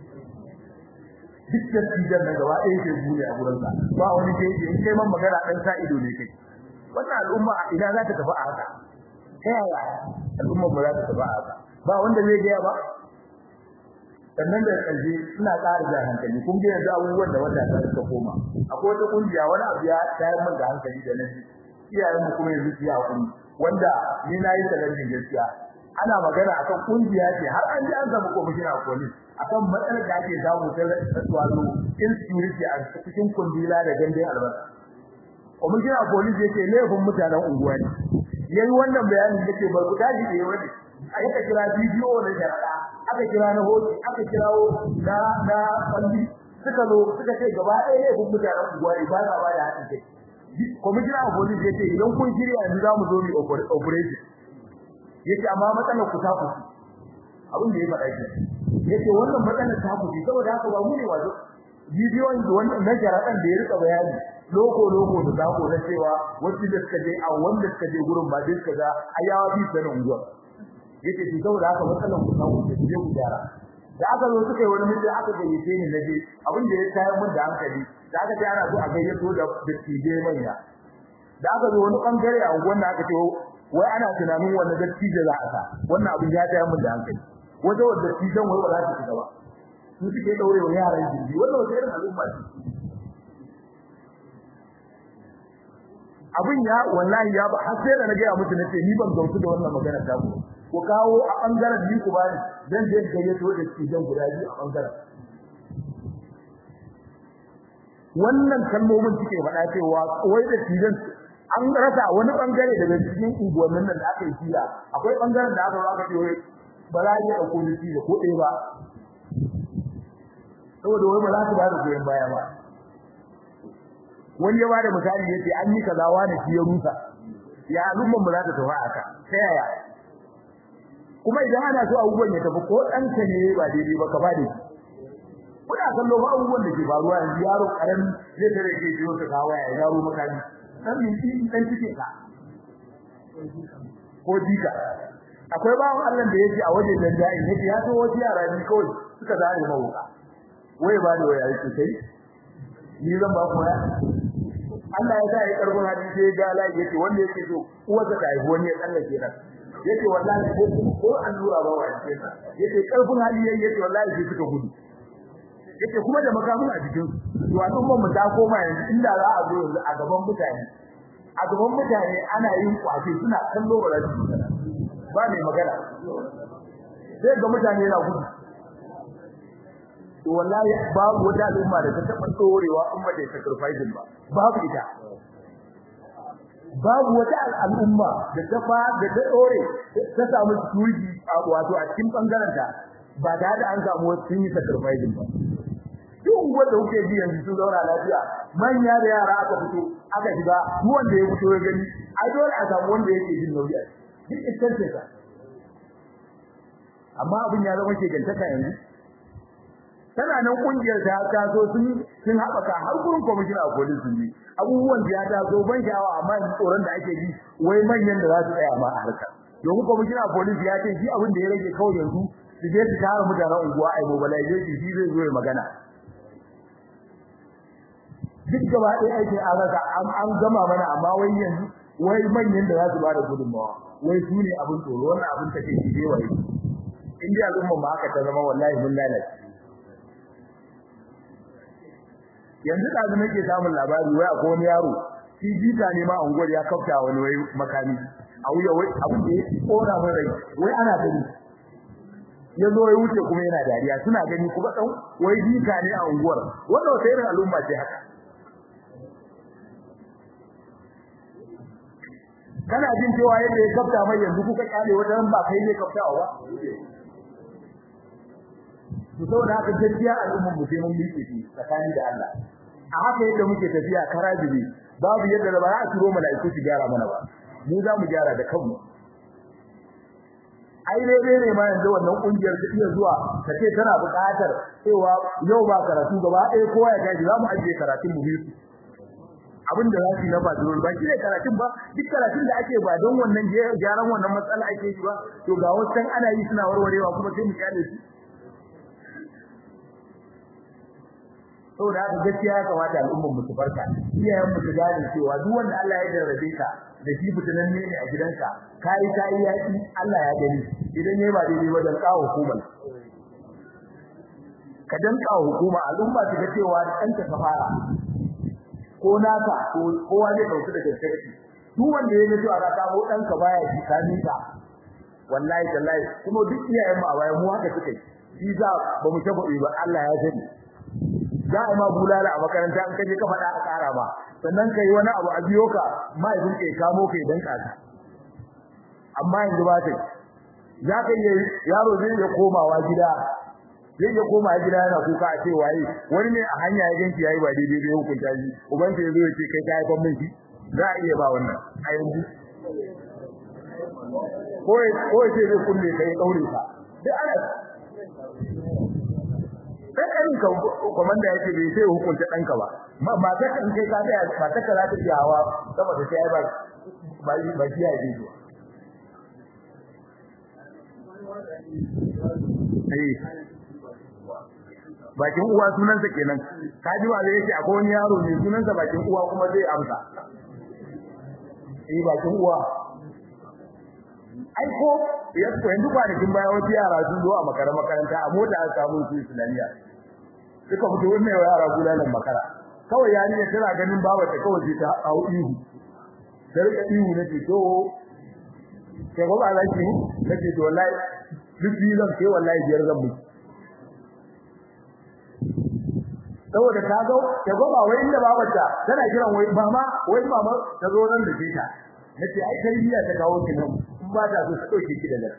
duk da tijan nan gaba ɗaya ke bune a gurin sa ba wani yake in kai man magana dan sa ido ne kai wannan al'umma ina za ta tafi a haka ta yaya al'umma ba za ta tafi a haka ba wanda zai ga ba sannan da ƙarshe ina ƙara da hankali kun ga yanzu abubuwan da wata ta suka koma akwai wata kungiya wani abu ya tayar min da hankali da nan iyayen mu kuma yanzu ya hakuri wanda ni na yi talabijin gaskiya ana magana akan kungiya ce har an ji an samu commissioner of police akan matsalar da ake samu ta wato insecurity a cikin kundila da gandun albasa commissioner of police yake laifin mutanen unguwa ne yayi wannan bayanin yake bar ku tashi da yawa ne aka kira bidiyo na jarada aka kira na hoto aka kirawo na na falli suka zo suka ce gaba ɗaya ne kun mutanen unguwa ne ba na ba da haɗin kai commissioner of police yace idan kun shirya yanzu za mu zo mu operation yace amma matsalar ku ta kuci abin da ya faɗa shi yace wannan matsalar ta kuci saboda haka ba mu ne wazo bidiyon da wannan na jaradan da ya rika bayani loko loko da zako na cewa wacce da suka je a wanda suka je gurin ba dai suka ga ayawa bi sanin unguwa yace shi saboda haka matsalar ku ta kuci je ku gyara da aka zo suka yi wani mutum aka gayyace ni naje abin da ya tayar mun da hankali da aka ce ana so a gayyato da dattije manya da aka zo wani bangare a unguwar da aka ce wai ana tunanin wannan dattijo za a sa wannan abin ya tayar mun da hankali wajen wanda dattijan wai ba za su shiga ba su suke daure wa yaran jirgi wannan wata irin al'umma ce abin ya wallahi ya ba har sai da na gaya musu nace ni ban gamsu da wannan magana ta ku ku kawo a bangaren ni ku bani dan je gayyato da cikin guda biyu a bangaren wannan kalmomin suke faɗa cewa wai da cikin an rasa wani bangare daga cikin unguwannin nan da aka yi kira akwai bangaren da aka aka ce wai ba za a iya ɗauko ni da ko ɗaya ba saboda wai ba za su ba da goyon baya ba wani ya ba da misali yace an yi kaza wani shi ya rusa ya al'umman mu za ta tafi haka ta yaya kuma idan ana so abubuwan ya tafi ko ɗanka ne ba daidai ba ka bada kuna kallo ba abubuwan da ke faruwa yanzu yaro karan zai tare ke jiyo ka kawo ya yaro makani dan minti dan cike ka ko jika akwai bawon Allah da yake a waje dan dai yake ya so wasu yara ne kawai suka zare mawuka wai ba da waya yake sai ni zan ba ku ya Allah ya sa ya karbo hadisi ya ga lai yake wanda yake so uwarsa ta haifi wani ya tsallake ta yace wallahi ko ko allura ba wai ce yace karfin hali yayi yace wallahi sai suka gudu yace kuma da makamun a jikin su to al'umma mu ta koma yanzu inda za a zo yanzu a gaban mutane a gaban mutane ana yin kwace suna kallo ba za su ba mai magana sai ga mutane yana gudu to wallahi babu wata al'umma da ta taba tsorewa umma da sacrifice ba babu ita babu wata al'umma da ta fa da ta tsore ta samu security wato a cikin bangaren ta ba da da an samu wasu sun yi sacrifice ba duk wanda kuke ji yanzu sun zauna lafiya manya da yara aka fito aka shiga duk wanda ya fito ya gani ai dole a samu wanda yake jin nauyi a duk iskance ka amma abin ya zama shegantaka yanzu tana nan kungiyar ta ta so sun sun haɓaka har gurin commissioner of police sun yi abubuwan da ya ta so ban sha'awa amma yanzu tsoron da ake ji wai manyan da za su tsaya ma a harkar domin commissioner of police ya ce shi abin da ya rage kawai yanzu su je su tara mutanen unguwa a mobilization shi zai zo ya magana duk gaba ɗaya aikin an rasa an gama mana amma wai yanzu wai manyan da za su ba da gudunmawa wai su ne abin tsoro wannan abin take shi dai wai in dai al'umma ba haka ta zama wallahi mun lalace yanzu da nake samun labari wai akwai wani yaro shi jita ne ma unguwar ya kafta wani wai makami a wuya wai abin da ya kora min rai wai ana gani ya zo ya wuce kuma yana dariya suna gani kuma dan wai jita ne a unguwar wannan wata irin al'umma ce haka kana jin cewa yadda ya kafta mai yanzu kuka kyale wata ba kai ne kaftawa ba to saboda haka gaskiya al'ummar mu sai mun miƙe shi tsakani da Allah a haka yadda muke tafiya karajibi babu yadda da ba za a turo mala'iku su gyara mana ba mu za mu gyara da kanmu ai dai dai ne ma yanzu wannan kungiyar ta iya zuwa ta ce tana buƙatar cewa yau ba karatu gaba ɗaya kowa ya gaji za mu ajiye karatun mu biyu abin da za su yi na fadiwar ba shi ne karatun ba duk karatun da ake ba don wannan gyaran wannan matsala ake yi ba to ga wasu ana yi suna warwarewa kuma sai mu kyale su saboda haka gaskiya ya kamata al'ummar mu su farka iyayen mu su gane cewa duk wanda Allah ya jarrabe ka da shi fitinan ne a gidanka kai kai yaki Allah ya gani idan yayi ba daidai ba dan kawo hukumar ka dan kawo hukuma al'umma su ga cewa ɗanka ka fara ko naka ko kowa zai dauki da gaskiya duk wanda ya ga cewa ka kawo ɗanka baya ji ka nika wallahi tallahi kuma duk iyayen mu a baya mu haka suke shi za ba mu taba ba Allah ya sani za a ma bulala a makaranta an kaje ka faɗa a ƙara ba sannan kai wani abu a biyo ka mahaifin kai kamo kai dan kasa amma yanzu ba ta za ka yi yaro zai iya komawa gida zai iya koma gida yana kuka a ce waye wani ne a hanya ya ganki yayi ba daidai bai hukunta shi uban ya zo ya ce kai ka haifan min shi za a iya ba wannan a yanzu ko ko sai zai kulle kai daure ka duk ana sai kan ka komanda yake bai sai hukunta danka ba ma ba ta kan kai ka da ba ta kara ta jawa saboda sai ai ba ba ba shi ya ji eh bakin uwa sunansa kenan kaji wa zai yake akwai wani yaro ne sunansa bakin uwa kuma zai amsa eh bakin uwa ai ko ya ko yanzu kwanakin baya wasu yara sun zo a makara makaranta a mota an samu su Islamiyya suka fito wannan yara bulalan makara kawai yani ne tana ganin baba ta kawai sai ta hau ihu sai rika ihu na ce to sai ko ba laki na ce to wallahi duk zan sai wallahi biyar zan mutu saboda ta ga ta ga ba wai inda babarta tana kiran wai mama wai mama ta zo nan da ta nace ai tarbiyya ta kawo ki nan in ba ta so ta dauke ki da nan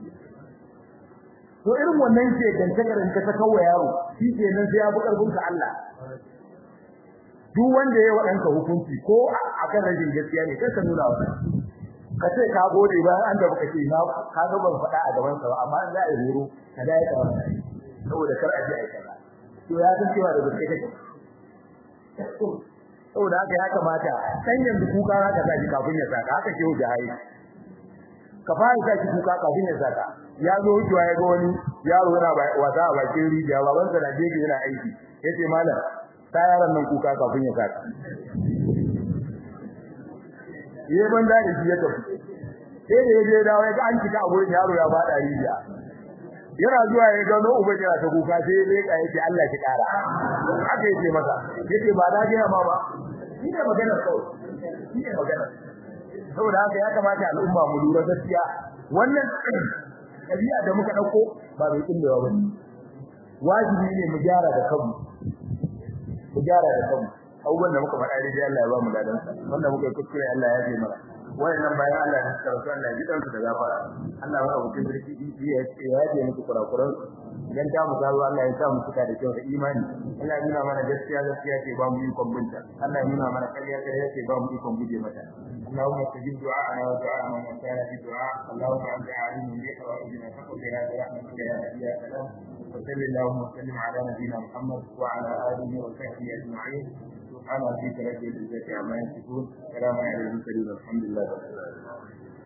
to irin wannan ce gantakarin ka ta kawo yaro shi ke nan sai ya bi karfin ka Allah duk wanda ya wadanka hukunci ko akan rajin gaskiya ne kai ka nuna wa ka ce ka gode bayan an da baka ce na ka ga ban faɗa a gaban sa ba amma in za a yi horo ka da ya kawo saboda kar a ji a kaza to ya san cewa da gaske kake saboda haka ya kamata san yanzu kuka haka sa shi kafin ya saka haka ke wuce hayi ka fara sa shi kuka kafin ya saka ya zo wucewa ya ga wani yaro yana wasa a bakin rijiya babansa na gefe yana aiki yace malam ta yaron nan kuka kafin ya saka yi banza da shi ya tafi sai da yaje dawo ya ga an cika a gurin yaro ya bada rijiya yana zuwa ya ga no uba yana ta kuka sai ya leka yace Allah ki kara haka yace masa yace ba da gaya ma ba shi ne magana kawai shi ne magana saboda haka ya kamata al'umma mu lura gaskiya wannan ɗabi'a da muka ɗauko ba mai kullewa ba ne wajibi ne mu gyara da kanmu mu gyara da kanmu abubuwan da muka faɗa dai Allah ya ba mu ladan sa wanda muka yi kuskure Allah ya ji mana wayannan bayan Allah da suka rasu Allah ya ji kansu da gafara Allah ya rubuta birki ya ce ya ji muku kurakuran dan ta mu zaro Allah ya sa mu suka da kyau da imani Allah ya nuna mana gaskiya gaskiya ce ba mu yi kwambunta Allah ya nuna mana kariya kariya ce ba mu yi kwambuje mata اللهم استجب دعاءنا ودعاء من كان في دعاء اللهم انت عالم بحوائجنا فقدنا برحمتك يا هادي يا سلام وصل اللهم وسلم على نبينا محمد وعلى اله وصحبه اجمعين سبحان ربك رب العزه عما يصفون سلام على المرسلين والحمد لله رب العالمين